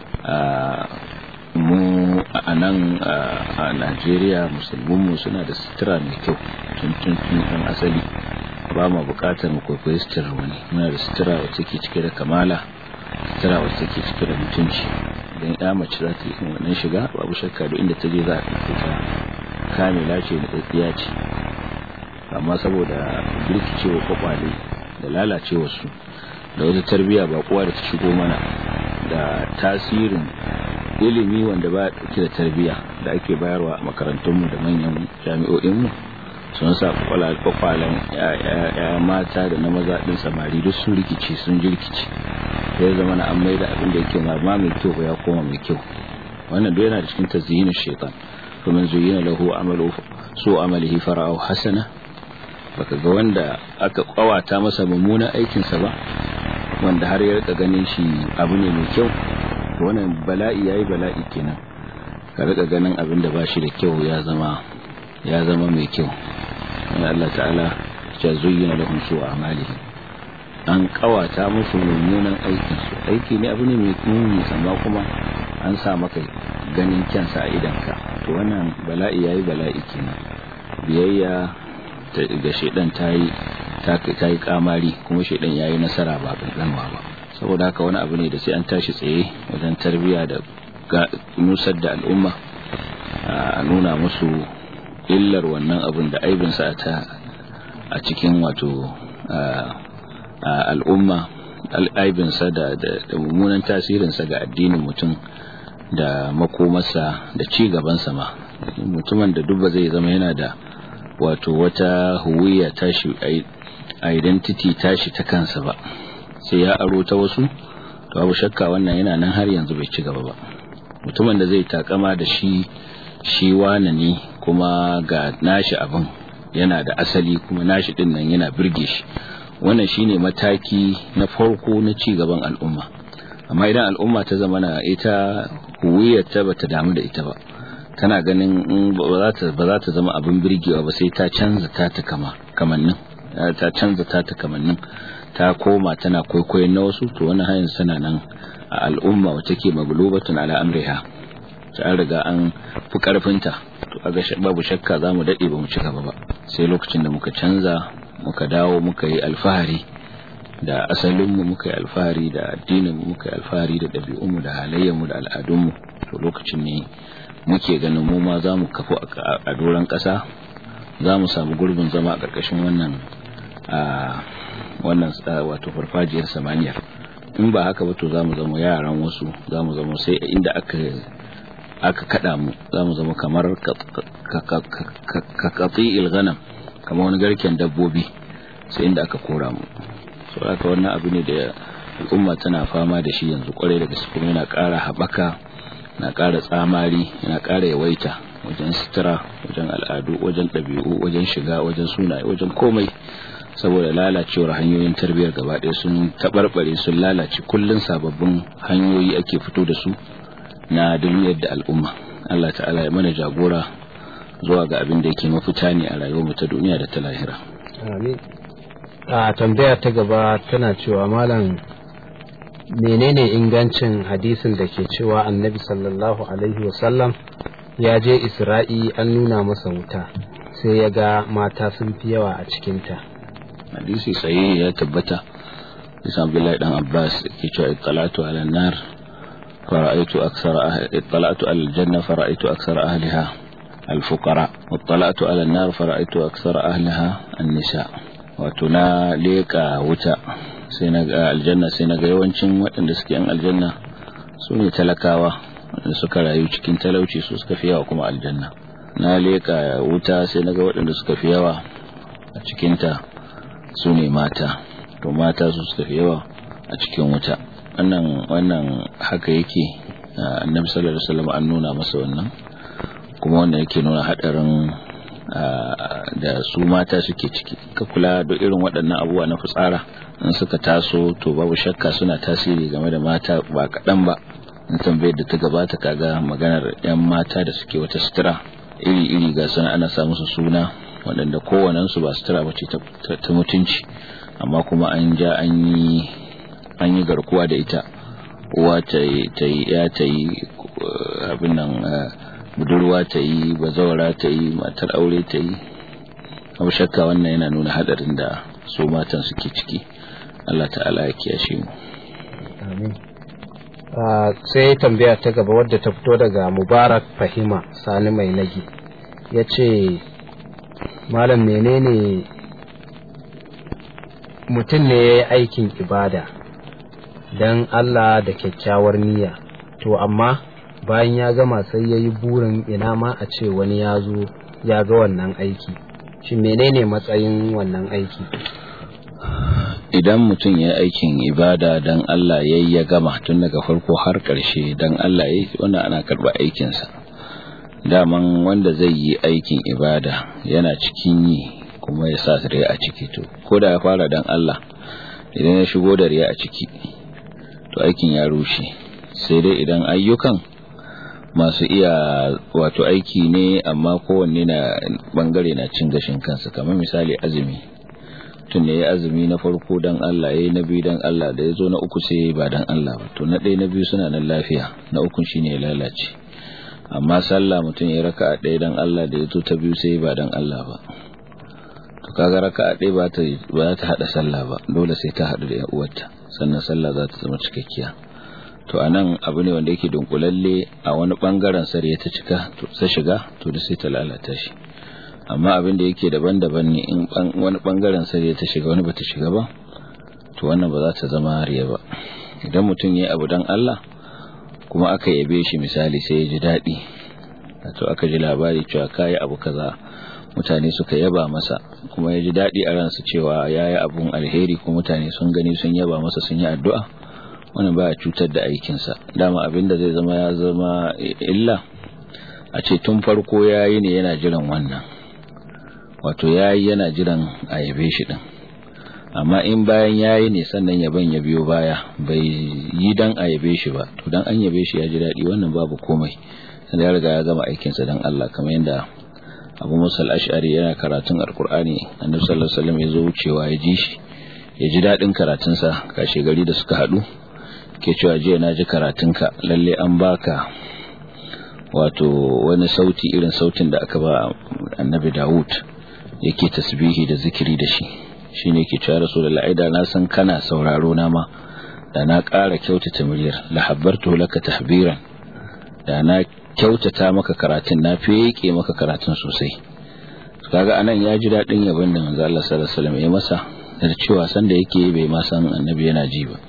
mu a nan a najeriya musulmanmu suna da sutura mai kyau tun tun tun asali ba ma bukatar mu kwaikwayi suturar wani muna da sutura wacce ke cike da kamala sutura wacce ke cike da mutunci idan ya mace za ta yi wannan shiga babu shakka da inda ta je za a ɗauke ta kamila ce da tsatsiya ce amma saboda birkicewa kwakwale da lalacewa su da wata tarbiyya ba kowa da ta shigo mana da tasirin ilimi wanda ba dauke da tarbiyya da ake bayarwa a makarantunmu da manyan jami'o'inmu sun sa kwakwalen ya mata da na maza din samari duk sun rikici sun jirkici sai zama na an mai da abin da yake ma mai kyau ya koma mai kyau wannan duk yana da cikin tazyinin shaitan kuma zuyina lahu amalu su amalihi fara'u hasana baka ga wanda aka kwawata masa mummunan aikinsa ba wanda har ya rika ganin shi abu ne mai kyau wannan bala'i yayi bala'i kenan ka rika ganin abin da bashi da kyau ya zama ya zama mai kyau wanda Allah ta'ala ya zuyyina lahum su amalihi an kawata musu mummunan aikin su aiki ne abu ne mai muni amma kuma an sa maka ganin kyansa a idanka to wannan bala'i yayi bala'i kenan biyayya ga shedan tayi ta yi kamari kuma shedan yayi nasara ba kankanwa ba saboda haka wani abu ne da sai an tashi tsaye wajen tarbiya da nusar da al'umma a nuna musu illar wannan abin da aibinsa ta a cikin wato al'umma al'aibinsa da mummunan tasirinsa ga addinin mutum da makomarsa da ci gabansa ma mutumin da duk zai zama yana da wato wata huwiya tashi identity tashi ta kansa ba sai ya aro ta wasu to babu shakka wannan yana nan har yanzu bai ci gaba ba mutumin da zai takama da shi shi wane ne kuma ga nashi abin yana da asali kuma nashi din nan yana birge shi wannan shine mataki na farko na ci gaban al'umma amma idan al'umma ta zama na ita huwiyar ta bata damu da ita ba tana ganin ba za ta zama abin birgewa ba sai ta canza ta ta kama kamannin ta canza ta ta kamannin ta koma tana kwaikwayon na wasu to wani hanyar sana nan a al'umma wacce ke maglubatun ala amriha ta riga an fi karfinta to aga babu shakka za mu daɗe ba mu ci gaba ba sai lokacin da muka canza muka dawo muka yi alfahari da asalinmu muka yi alfahari da addininmu muka yi alfahari da ɗabi'unmu da halayyarmu da al'adunmu to lokacin ne muke ganin mu ma za mu kafu a doron ƙasa za mu samu gurbin zama a ƙarƙashin wannan wannan wato farfajiyar samaniyar in ba haka ba to za mu zama yaran wasu za mu zama sai inda aka aka kada mu za mu zama kamar ka katsi ilganam kamar wani garken dabbobi sai inda aka kora mu so haka wannan abu ne da al'umma tana fama da shi yanzu kwarai da gaske kuma yana ƙara haɓaka na ƙara tsamari yana ƙara yawaita wajen sutura wajen al'adu wajen ɗabi'u wajen shiga wajen sunaye wajen komai saboda lalacewar hanyoyin tarbiyyar gaba ɗaya sun taɓarɓare sun lalace kullum sababbin hanyoyi ake fito da su na duniyar da al'umma Allah ta'ala ya mana jagora zuwa ga abin da yake mafita ne a rayuwar ta duniya da ta lahira amin a tambaya ta gaba tana cewa malam menene ingancin hadisin da ke cewa annabi sallallahu alaihi wasallam ya je isra'i an nuna masa wuta sai ya ga mata sun fi yawa a cikinta hadisi sahihi ya tabbata bisa abdullahi dan abbas ke cewa ittalatu ala nar fara'aitu aksara ahli ittalatu ala aljanna fara'aitu aksara ahliha الفقراء واطلعت على النار فرأيت أكثر أهلها النساء وتنا ليك وتا سينا الجنة سينا yawancin waɗanda suke yan aljanna su ne talakawa wanda suka rayu cikin talauci su suka fi yawa kuma aljanna na leka wuta sai naga waɗanda suka fi yawa a cikinta su ne mata to mata su suka fi yawa a cikin wuta wannan wannan haka yake annabi sallallahu alaihi wasallam an nuna masa wannan kuma wanda yake nuna hadarin da su mata suke ciki ka kula da irin waɗannan abubuwa na fitsara in suka taso to babu shakka suna tasiri game da mata ba kaɗan ba in tambayar da ta gabata kaga maganar 'yan mata da suke wata sutura iri-iri ga suna ana sa musu suna waɗanda kowanensu ba sutura ba ce ta mutunci amma kuma an ja an yi garkuwa da ita uwa ta yi ya ta yi abin nan budurwa ta yi bazawara ta yi matar aure ta yi abu shakka wannan yana nuna hadarin da su matan suke ciki Allah ta'ala ya kiyashe mu amin sai tambaya ta gaba wadda ta fito daga mubarak fahima sani mai nagi ya ce malam menene mutum ne ya yi aikin ibada don Allah da kyakkyawar niyya to amma bayan ya gama sai ya yi burin ina ma a ce wani ya zo ya ga wannan aiki shi menene matsayin wannan aiki idan mutum ya aikin ibada dan Allah ya ya gama tun daga farko har ƙarshe dan Allah ya yi wannan ana karɓa aikinsa daman wanda zai yi aikin ibada yana cikin yi kuma ya sa riya a ciki to ko da ya fara dan Allah idan ya shigo da riya a ciki to aikin ya rushe sai dai idan ayyukan masu iya wato aiki ne amma kowanne na bangare na cin gashin kansa kamar misali azumi tun ne ya azumi na farko dan Allah yayi na biyu dan Allah da ya zo na uku sai ba dan Allah ba to na ɗaya na biyu suna nan lafiya na uku shine ya lalace amma sallah mutum ya raka a ɗaya dan Allah da ya zo ta biyu sai ba dan Allah ba to kaga raka a ɗaya ba ta ba ta hada sallah ba dole sai ta hadu da ƴan uwarta sannan sallah za ta zama cikakkiya to anan abu ne wanda yake dunkulalle a wani bangaren sare ta cika to sai shiga to da sai ta lalata shi amma abin da yake daban-daban ne in wani bangaren sare ta shiga wani bata shiga ba to wannan ba za ta zama riya ba idan mutum ya abu dan Allah kuma aka yabe shi misali sai ya ji daɗi to aka ji labari cewa kayi abu kaza mutane suka yaba masa kuma ya ji daɗi a ransa cewa ya yi abun alheri kuma mutane sun gani sun yaba masa sun yi addu'a wannan baya cutar da aikinsa dama abin da zai zama ya zama illa a ce tun farko ya yi ne yana jiran wannan wato ya yi yana jiran a yabe shi ɗin amma in bayan ya yi ne sannan yaban ya biyo baya bai yi dan a yabe shi ba to dan an yabe shi ya ji daɗi wannan babu komai sanda ya riga ya gama aikinsa dan Allah kamar yadda abu musa ash'ari yana karatun alkur'ani annabi sallallahu alaihi wasallam ya zo wucewa ya ji shi ya ji daɗin karatunsa kashe gari da suka haɗu ke cewa jiya na ji karatunka lalle an baka wato wani sauti irin sautin da aka ba annabi dawud yake tasbihi da zikiri da shi shine ke cewa rasulullahi da na san kana sauraro na ma da na ƙara kyautata muryar lahabbartu laka tahbiran da na kyautata maka karatun na feke maka karatun sosai kaga anan ya ji daɗin yabon da manzo Allah sallallahu alaihi wasallam ya masa da cewa san da yake bai ma san annabi yana ji ba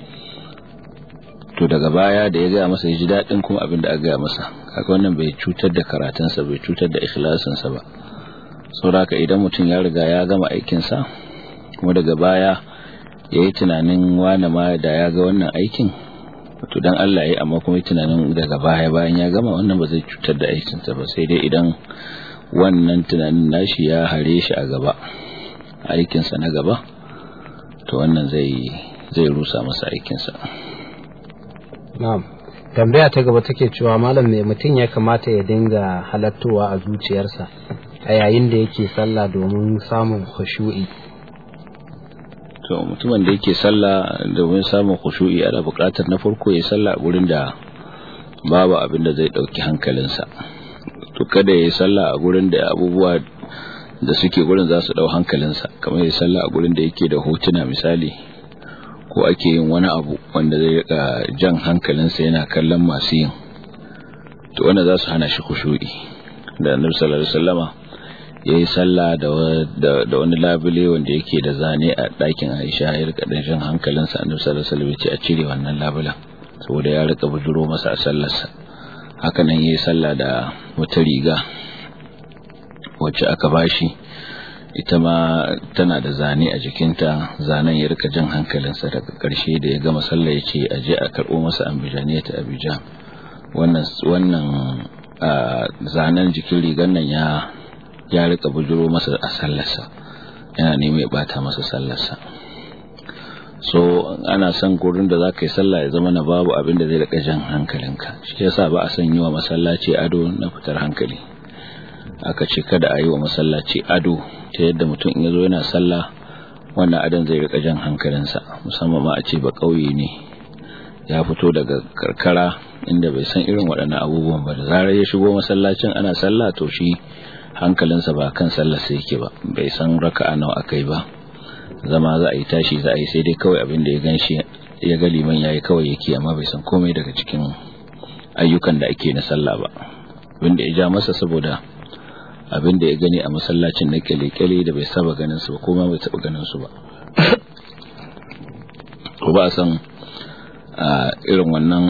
to daga baya da ya gaya masa ya ji daɗin kuma abin da aka gaya masa kaga wannan bai cutar da karatunsa bai cutar da ikhlasinsa ba saboda idan mutum ya riga ya gama aikinsa kuma daga baya ya yi tunanin wane ma da ya ga wannan aikin to dan Allah ya yi amma kuma tunanin daga baya bayan ya gama wannan ba zai cutar da aikinsa ba sai dai idan wannan tunanin nashi ya hare shi a gaba aikinsa na gaba to wannan zai zai rusa masa aikinsa na'am tambaya ta gaba take cewa malam ne mutum ya kamata ya dinga halattowa a zuciyarsa a yayin da yake sallah domin samun khushu'i to mutumin da yake sallah domin samun khushu'i ana buƙatar na farko ya sallah a gurin da babu abin da zai dauki hankalinsa to kada ya sallah a gurin da abubuwa da suke gurin za su dau hankalinsa kamar ya sallah a gurin da yake da hotuna misali ko ake yin wani abu wanda zai rika jan hankalinsa yana kallon masu yin to wanda za su hana shi khushu'i da annabi sallallahu alaihi wasallama ya yi sallah da wani labule wanda yake da zane a ɗakin aisha ya rika ɗan jan hankalinsa annabi sallallahu alaihi wasallam ce a cire wannan labulen saboda ya rika bujuro masa a sallarsa haka nan ya yi sallah da wata riga wacce aka bashi ita ma tana da zane a jikinta zanen ya rika jan hankalinsa daga ƙarshe da ya gama sallah ya ce a je a karɓo masa ambijaniya ta abijan wannan wannan zanen jikin rigar nan ya ya rika bujuro masa a sallarsa yana neman ya bata masa sallarsa so ana son gurin da zaka yi sallah ya zama na babu abin da zai rika jan hankalinka shi yasa ba a son yi wa masallaci ado na fitar hankali aka ce kada a yi wa masallaci ado ta yadda mutum in yazo yana sallah wannan adon zai rika jan hankalinsa musamman ma a ce ba kauye ne ya fito daga karkara inda bai san irin waɗannan abubuwan ba da zarar ya shigo masallacin ana sallah to shi hankalinsa ba kan sallarsa yake ba bai san raka'a nawa akai ba zama za a yi tashi za a yi sai dai kawai abin da ya ganshi ya ga liman yayi kawai yake amma bai san komai daga cikin ayyukan da ake na sallah ba abin da ya ja masa saboda abin da ya gani a masallacin na kyale-kyale da bai saba ganin su ba kuma bai taba ganin su ba ko ba a san a irin wannan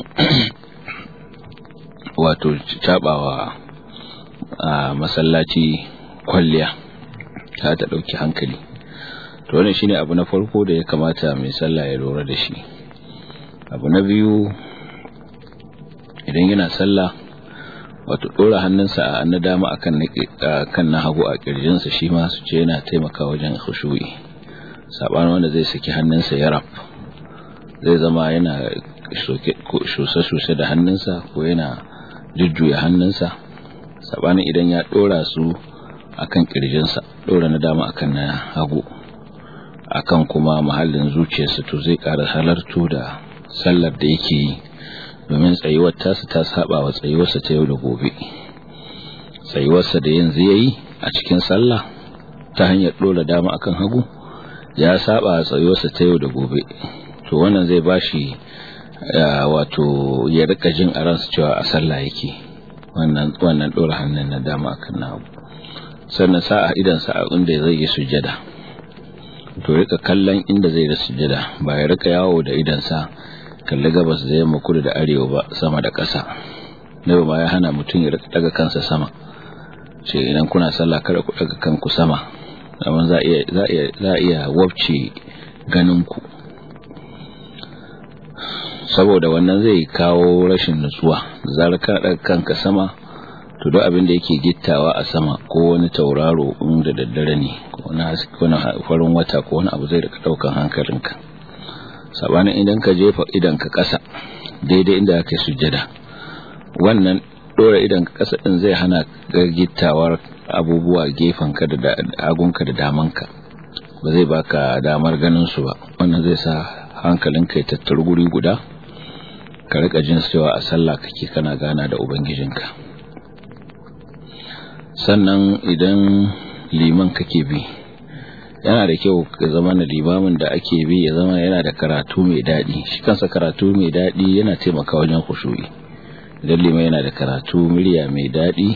wato cabawa a masallaci kwalliya ta ta ɗauki hankali to wannan shine abu na farko da ya kamata mai sallah ya lura da shi abu na biyu idan yana sallah wato dora hannunsa a na dama akan kan na hagu a kirjinsa shi ma su ce yana taimaka wajen khushu'i sabanin wanda zai saki hannunsa ya raf zai zama yana shusa-shusa da hannunsa ko yana jujjuya hannunsa sabanin idan ya dora su akan kirjinsa dora na dama akan na hagu akan kuma mahallin zuciyarsa to zai ƙara halartu da sallar da yake yi domin tsayuwar tasu ta saba wa tsayuwarsa ta yau da gobe tsayuwarsa da yanzu ya yi a cikin sallah ta hanyar ɗora dama akan hagu ya saba wa tsayuwarsa ta yau da gobe to wannan zai bashi wato ya rika jin a ransu cewa a sallah yake wannan wannan ɗora hannun na dama akan na hagu sannan sa a idansa a inda zai yi sujada to rika kallon inda zai da sujada ba ya rika yawo da idansa kalli gabas da yamma kudu da arewa ba sama da ƙasa nabi ma ya hana mutum ya rika daga kansa sama ce idan kuna sallah kada ku daga kanku sama amma za iya za iya za iya wabce ganin ku saboda wannan zai kawo rashin nutsuwa zarar ka daga kanka sama to duk abin da yake gittawa a sama ko wani tauraro inda daddare ne ko wani farin wata ko wani abu zai rika daukan hankalinka sabanin idan ka jefa idan ka kasa daidai inda aka sujjada wannan dora idan ka kasa din zai hana gittawar abubuwa gefen ka da hagunka da damanka ba zai baka damar ganin su ba wannan zai sa hankalinka ya tattaru guri guda ka rika jin cewa a sallah kake kana gana da ubangijinka sannan idan liman kake bi yana da kyau ka zama na limamin da ake bi ya zama yana da karatu mai daɗi shi kansa karatu mai daɗi yana taimaka wajen kushu'i idan liman yana da karatu murya mai daɗi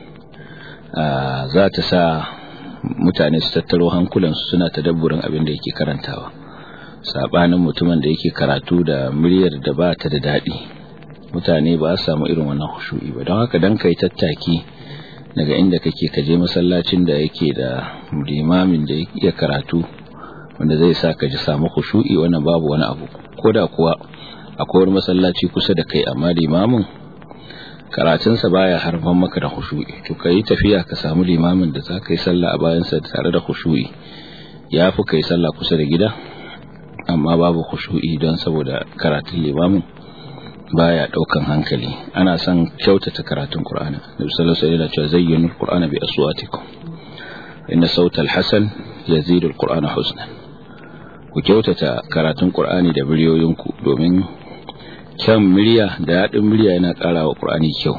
za ta sa mutane su tattaro hankulansu suna tadabburin abin da yake karantawa sabanin mutumin da yake karatu da muryar da ba ta da daɗi mutane ba su samu irin wannan kushu'i ba don haka dan kai tattaki daga inda kake ka je masallacin da yake da limamin da ya karatu wanda zai sa ka ji samu khushu'i wannan babu wani abu koda kuwa akwai wani masallaci kusa da kai amma limamin karatunsa baya harban maka da khushu'i to kai tafiya ka samu limamin da za ka yi sallah a bayansa tare da khushu'i ya fi kai sallah kusa da gida amma babu khushu'i don saboda karatun limamin baya daukan hankali ana son kyautata karatun Qur'ani Nabi sallallahu alaihi wasallam ya zayyinu al-Qur'ana bi aswatikum inna sawta al-hasan yazidu al-Qur'ana husnan ku kyautata karatun Qur'ani da muryoyinku domin kyan murya da yadin murya yana karawa Qur'ani kyau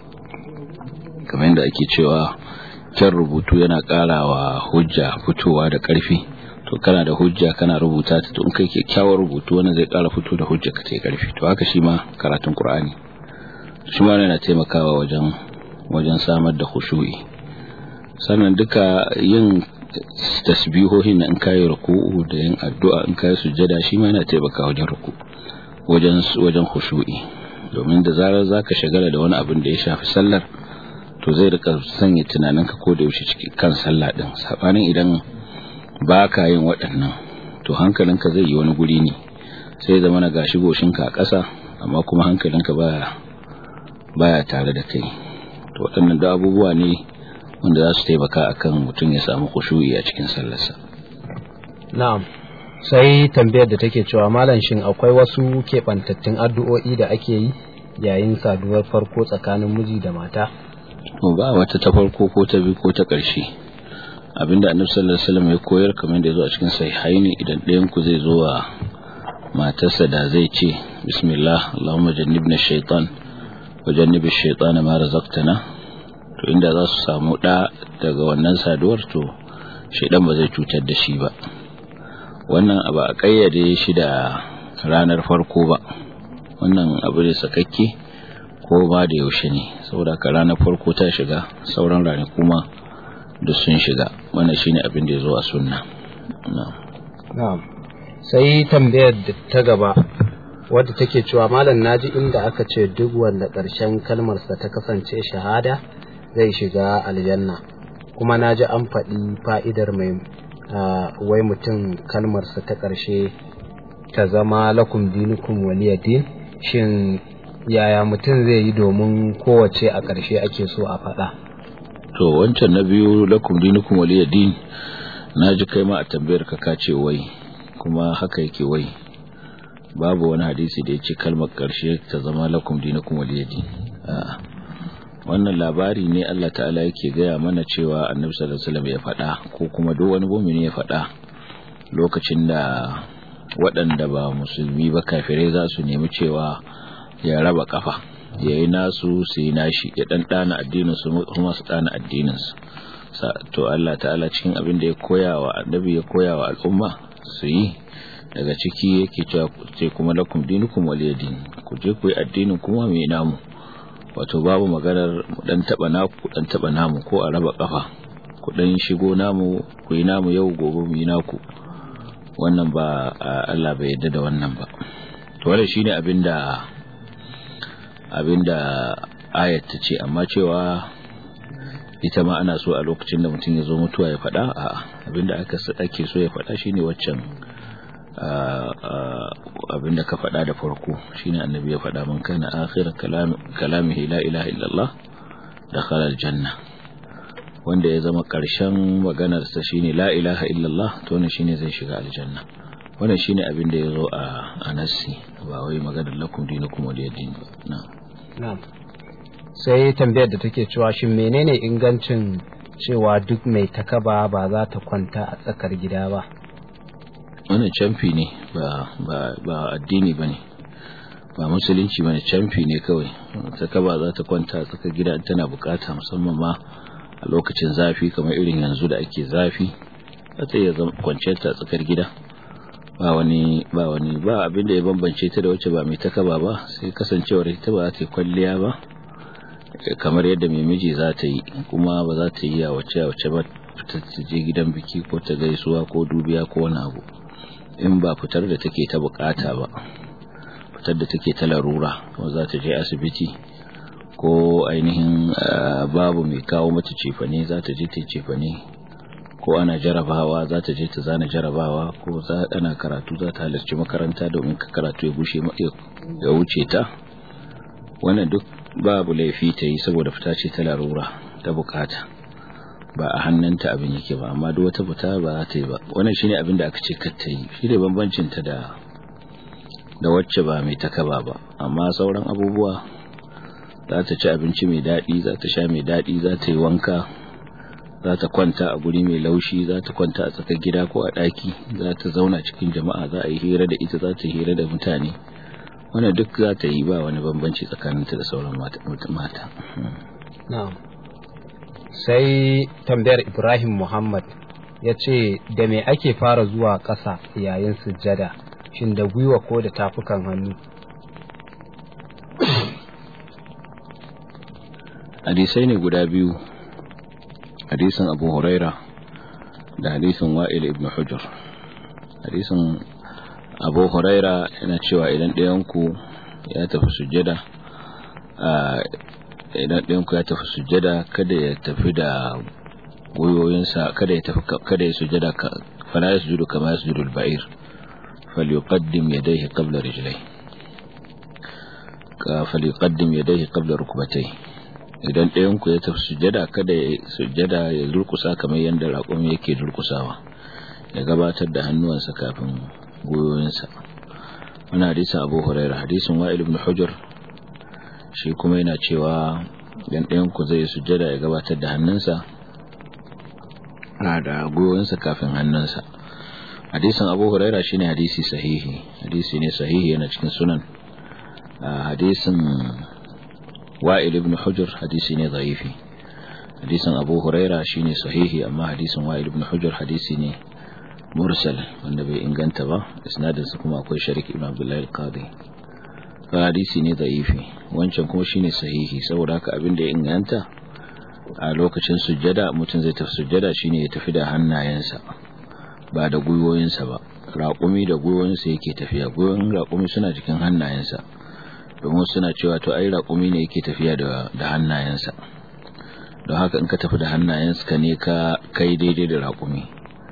kamar yadda ake cewa kyan rubutu yana karawa hujja fitowa da karfi to kana da hujja kana rubuta ta to in kai kyakkyawar rubutu wannan zai ƙara fito da hujja ka ta karfi to haka shi ma karatun Qur'ani shi ma yana taimakawa wajen wajen samar da khushu'i sannan duka yin tasbihohin in kai ruku'u da yin addu'a in kai sujjada shi ma yana taimakawa wajen ruku wajen wajen khushu'i domin da zarar zaka shagala da wani abin da ya shafi sallar to zai rika sanya tunaninka ko da yaushe cikin kan sallah din sabanin idan ba ka yin waɗannan to hankalinka zai yi wani guri ne sai zama na gashi goshinka a ƙasa amma kuma hankalinka baya baya tare da kai to waɗannan da abubuwa ne wanda za su taimaka akan mutum ya samu kushuyi a cikin sallarsa na'am sai tambayar da take cewa malam shin akwai wasu keɓantattun addu'o'i da ake yi yayin saduwar farko tsakanin miji da mata ba wata ta farko ko ta biyu ko ta ƙarshe abinda annabi sallallahu alaihi wasallam ya koyar kamar da yazo a cikin sahihaini idan ɗayan ku zai zo wa matarsa da zai ce bismillah allahumma jannibna shaytan wa jannibi shaytana ma razaqtana to inda za su samu da daga wannan saduwar to shaydan ba zai cutar da shi ba wannan abu a kayyade shi da ranar farko ba wannan abu ne sakakke ko ba da yaushe ne saboda ka ranar farko ta shiga sauran ranaku ma duk sun shiga wannan shine abin da ya zo a sunna na'am sai tambayar da ta gaba wadda take cewa malam naji inda aka ce duk wanda ƙarshen kalmarsa ta kasance shahada zai shiga aljanna kuma naji an faɗi fa'idar mai wai mutum kalmarsa ta ƙarshe ta zama lakum dinukum waliyadin shin yaya mutum zai yi domin kowace a ƙarshe ake so a faɗa to wancan na biyu lakum dinukum waliyadin na ji kai ma a tambayar ka ka ce wai kuma haka yake wai babu wani hadisi da ya ce kalmar ƙarshe ta zama lakum dinukum waliyadin a'a wannan labari ne Allah ta'ala yake gaya mana cewa annabi sallallahu alaihi wasallam ya faɗa ko kuma duk wani mu'mini ya faɗa lokacin da waɗanda ba musulmi ba kafirai za su nemi cewa ya raba kafa ya yi nasu su yi nashi ya ɗan ɗana addinin su kuma su ɗana addinin su to Allah ta'ala cikin abin da ya koya wa annabi ya koya wa al'umma su yi daga ciki yake cewa ce kuma lakum dinukum waliyadin ku je ku yi addinin kuma mai namu wato babu maganar dan taba naku dan taba namu ko a raba kafa ku dan shigo namu ku yi namu yau gobe mu yi naku wannan ba Allah bai yarda da wannan ba to wannan shine abinda abinda ayat ta ce amma cewa ita ma ana so a lokacin da mutum ya zo mutuwa ya faɗa a abinda aka ake so ya faɗa shine waccan abinda ka faɗa da farko shine annabi ya faɗa man kana akhir kalamihi la ilaha illallah dakhala aljanna wanda ya zama ƙarshen maganar sa shine la ilaha illallah to ne shine zai shiga aljanna wannan shine abin da yazo a anasi ba wai maganar lakum dinukum waliyadin ba na'am na'am sai tambayar da take cewa shin menene ingancin cewa duk mai takaba ba za ta kwanta a tsakar gida ba wannan camfi ne ba ba ba addini bane ba musulunci bane camfi ne kawai takaba za ta kwanta a tsakar gida tana bukata musamman ma a lokacin zafi kamar irin yanzu da ake zafi za ta iya kwanciyar ta tsakar gida ba wani ba wani ba abin da ya bambance ta da wacce ba mai takaba ba sai kasancewar ita ba za ta yi kwalliya ba kamar yadda mai miji za ta yi kuma ba za ta yi a wacce a wacce ba ta je gidan biki ko ta gaisuwa ko dubiya ko wani abu in ba fitar da take ta bukata ba fitar da take ta larura ko za ta je asibiti ko ainihin babu mai kawo mata cefane za ta je ta cefane ko ana jarabawa za ta je ta zana jarabawa ko za ana karatu za ta halarci makaranta domin ka karatu ya gushe ya wuce ta wannan duk babu laifi ta yi saboda fita ce ta larura ta bukata ba a hannunta abin yake ba amma duk wata fita ba za ta yi ba wannan shine abin da aka ce kar ta yi shi ne bambancin ta da da wacce ba mai takaba ba amma sauran abubuwa za ta ci abinci mai daɗi za ta sha mai daɗi za ta yi wanka za ta kwanta a guri mai laushi za ta kwanta a tsakar gida ko a ɗaki za ta zauna cikin jama'a za a yi hira da ita za ta hira da mutane wannan duk za ta yi ba wani bambanci tsakaninta da sauran mata sai tambayar ibrahim muhammad ya ce da me ake fara zuwa ƙasa yayin sujjada shin da gwiwa ko da tafukan hannu hadisai ne guda biyu hadisin abu huraira da hadisin wa'il ibn hujjar hadisin abu huraira yana cewa idan ɗayanku ya tafi sujjada idan ɗayanku ya tafi sujjada kada ya tafi da goyoyinsa kada ya tafi kada ya sujjada fala ya sujudu kama ya sujudu al-ba'ir falyuqaddim yadayhi qabla rijlai falyuqaddim yadayhi qabla rukbatayhi idan ɗayanku ya tafi sujjada kada ya sujjada ya durkusa kamar yadda raƙumi yake durkusawa ya gabatar da hannuwansa kafin goyoyinsa wani hadisin abu huraira hadisin wa'il ibn hujjar shi kuma yana cewa idan ɗayanku zai sujjada ya gabatar da hannunsa na da goyoyinsa kafin hannunsa hadisin abu huraira shine hadisi sahihi hadisi ne sahihi yana cikin sunan hadisin wa'il ibn hujjar hadisi ne zaifi hadisin abu huraira shine sahihi amma hadisin wa'il ibn hujjar hadisi ne mursal wanda bai inganta ba isnadinsa kuma akwai sharik ibn abdullahi al-qadi hadisi ne zaifi wancan kuma shine sahihi saboda haka abin da ya inganta a lokacin sujjada mutum zai tafi sujjada shine ya tafi da hannayensa ba da gwiwoyinsa ba raƙumi da gwiwoyinsa yake tafiya gwiwoyin raƙumi suna cikin hannayensa domin suna cewa to ai raƙumi ne yake tafiya da hannayensa don haka in ka tafi da hannayensa ne ka kai daidai da raƙumi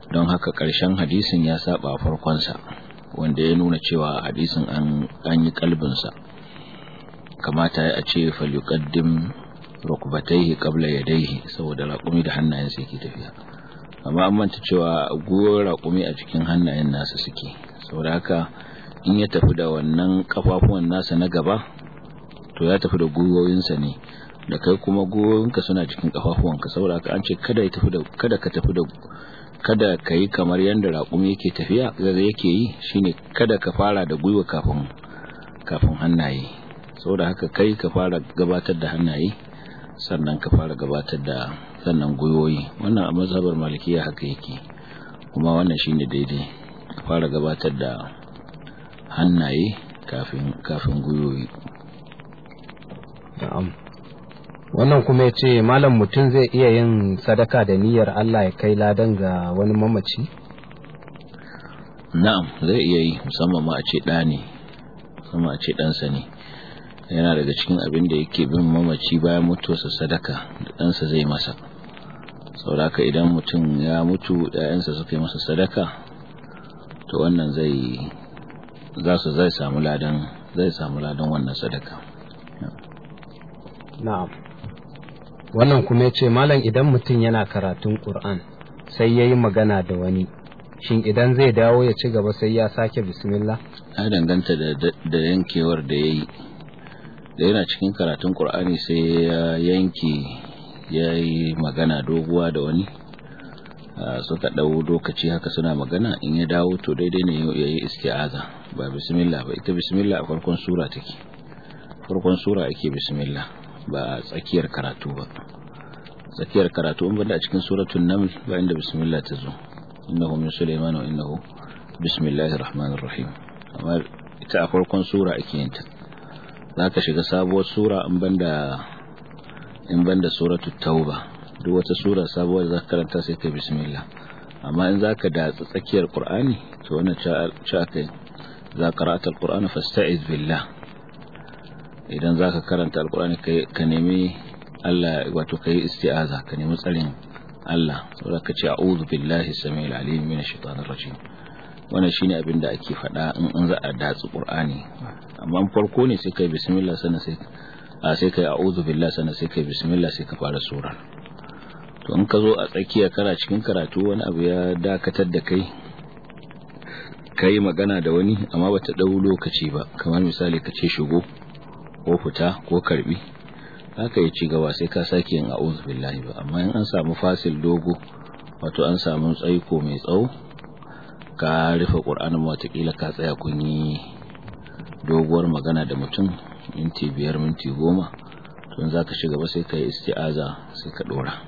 don haka ƙarshen hadisin ya saba farkonsa wanda ya nuna cewa hadisin an yi kalbinsa kamata ya ce falyuqaddim rukbatayhi qabla yadayhi saboda raƙumi da hannayensa yake tafiya amma an manta cewa goyon raƙumi a cikin hannayen nasa suke saboda haka in ya tafi da wannan kafafuwan nasa na gaba to ya tafi da gwiwoyinsa ne da kai kuma gwiwoyinka suna cikin kafafuwanka saboda haka an ce kada ya tafi da kada ka tafi da kada ka yi kamar yadda raƙumi yake tafiya zai yake yi shine kada ka fara da gwiwa kafin kafin hannaye saboda haka kai ka fara gabatar da hannaye sannan ka fara gabatar da sannan gwiwoyi wannan a mazhabar malikiya haka yake kuma wannan shine daidai ka fara gabatar da hannaye kafin kafin gwiwoyi na'am wannan kuma ya ce malam mutum zai iya yin sadaka da niyyar Allah ya kai ladan ga wani mamaci na'am zai iya yi musamman ma a ce ɗa ne musamman a ce ɗansa ne yana daga cikin abin da yake bin mamaci bayan mutuwarsa sadaka da ɗansa zai masa sauraka idan mutum ya mutu ‘ya'yansa suka yi masa sadaka to wannan zai za su zai samu ladan zai samu ladan wannan sadaka na'am wannan kuma ya ce malam idan mutum yana karatun ƙur'an sai ya yi magana da wani shin idan zai dawo ya ci gaba sai ya sake bismillah ya danganta da yankewar da ya yi da yana cikin karatun ƙur'ani sai ya yanke ya yi magana doguwa da wani suka ɗau lokaci haka suna magana in ya dawo to daidai ne ya yi isti'aza ba bismillah ba ita bismillah a farkon sura take farkon sura ake bismillah ba a tsakiyar karatu ba tsakiyar karatu in banda a cikin suratul naml ba inda bismillah ta zo innahu min sulaiman wa innahu bismillahir rahmanir rahim amma ita a farkon sura ake yin ta zaka shiga sabuwar sura in banda in banda suratul tauba duk wata sura sabuwar da zaka karanta sai kai bismillah amma in zaka da tsakiyar qur'ani to wannan cha kai za qara'ata alqur'ana fasta'iz billah idan za ka karanta alkurani ka nemi Allah wato ka yi isti'aza ka nemi tsarin Allah saboda ka ce a'udhu billahi samil alim minash shaitanir rajim wannan shine abin da ake faɗa in an za a datsu qur'ani amma farko ne sai kai bismillah sannan sai a sai kai a'udhu billahi sannan sai kai bismillah sai ka fara sura to in ka zo a tsakiya kana cikin karatu wani abu ya dakatar da kai kai magana da wani amma bata dau lokaci ba kamar misali ka ce shigo ko fita ko karbi haka ya ci gaba sai ka sake yin a'udhu billahi ba amma in an samu fasil dogo wato an samu tsaiko mai tsawo ka rufe qur'anin watakila ka tsaya kun yi doguwar magana da mutum minti biyar minti goma to za ka shiga ba sai ka yi isti'aza sai ka dora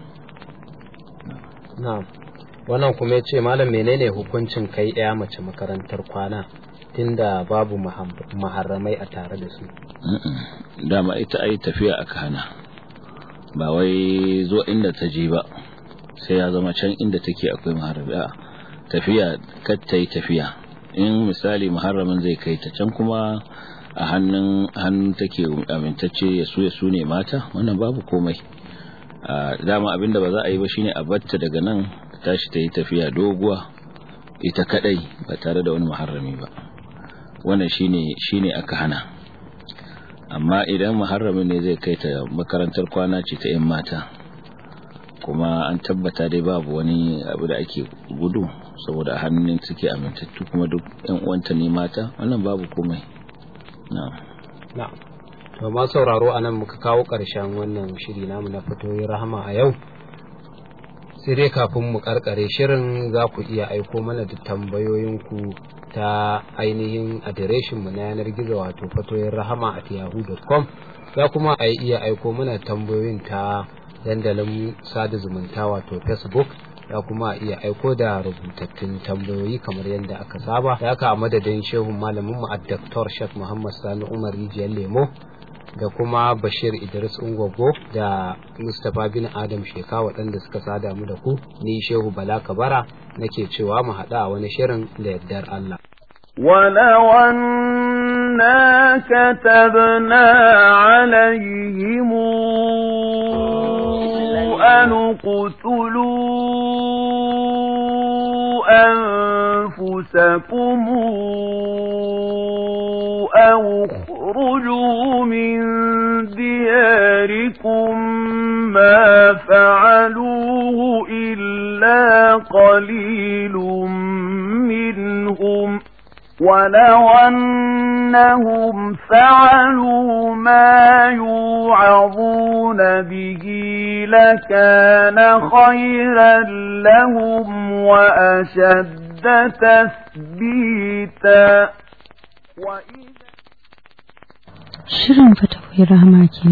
na'am wannan kuma ya ce malam menene hukuncin kai ɗaya mace makarantar kwana tunda babu maharramai a tare da su dama ita ai tafiya aka hana ba wai zo inda ta je ba sai ya zama can inda take akwai maharrami a tafiya kar ta yi tafiya in misali muharramin zai kai ta can kuma a hannun hannun take amintacce ya su ya su ne mata wannan babu komai dama abinda ba za a yi ba shine a batta daga nan tashi ta yi tafiya doguwa ita kadai ba tare da wani muharrami ba wannan shine shine aka hana amma idan muharramin ne zai kai ta makarantar kwana ce ta yan mata kuma an tabbata dai babu wani abu da ake gudu saboda hannun suke amintattu kuma duk yan uwanta ne mata wannan babu komai na'am na'am to ma sauraro anan muka kawo ƙarshen wannan shiri namu na fitoyin rahama a yau sai dai kafin mu karkare shirin za ku iya aiko mana da tambayoyinku ta ainihin adireshinmu na yanar gizo wato fatoyin rahama at yahoo.com za kuma a iya aiko mana tambayoyin ta dandalin sada zumunta wato facebook za kuma a iya aiko da rubutattun tambayoyi kamar yadda aka saba da aka a madadin shehun malaminmu a Dr. Sheikh Muhammad Sani Umar Rijiyar Lemo da kuma Bashir Idris Ungwaggo da Mustapha bin Adam Sheka waɗanda suka sada mu da ku ni Shehu Bala Kabara nake cewa mu haɗa a wani shirin da yardar Allah. ولو أنا كتبنا عليهم أن اقتلوا أنفسكم أو اخرجوا من دياركم ما فعلوه إلا قليل منهم ولو أنهم فعلوا ما يوعظون به لكان خيرا لهم وأشد تثبيتا Shirin fatakwai rahama kenan.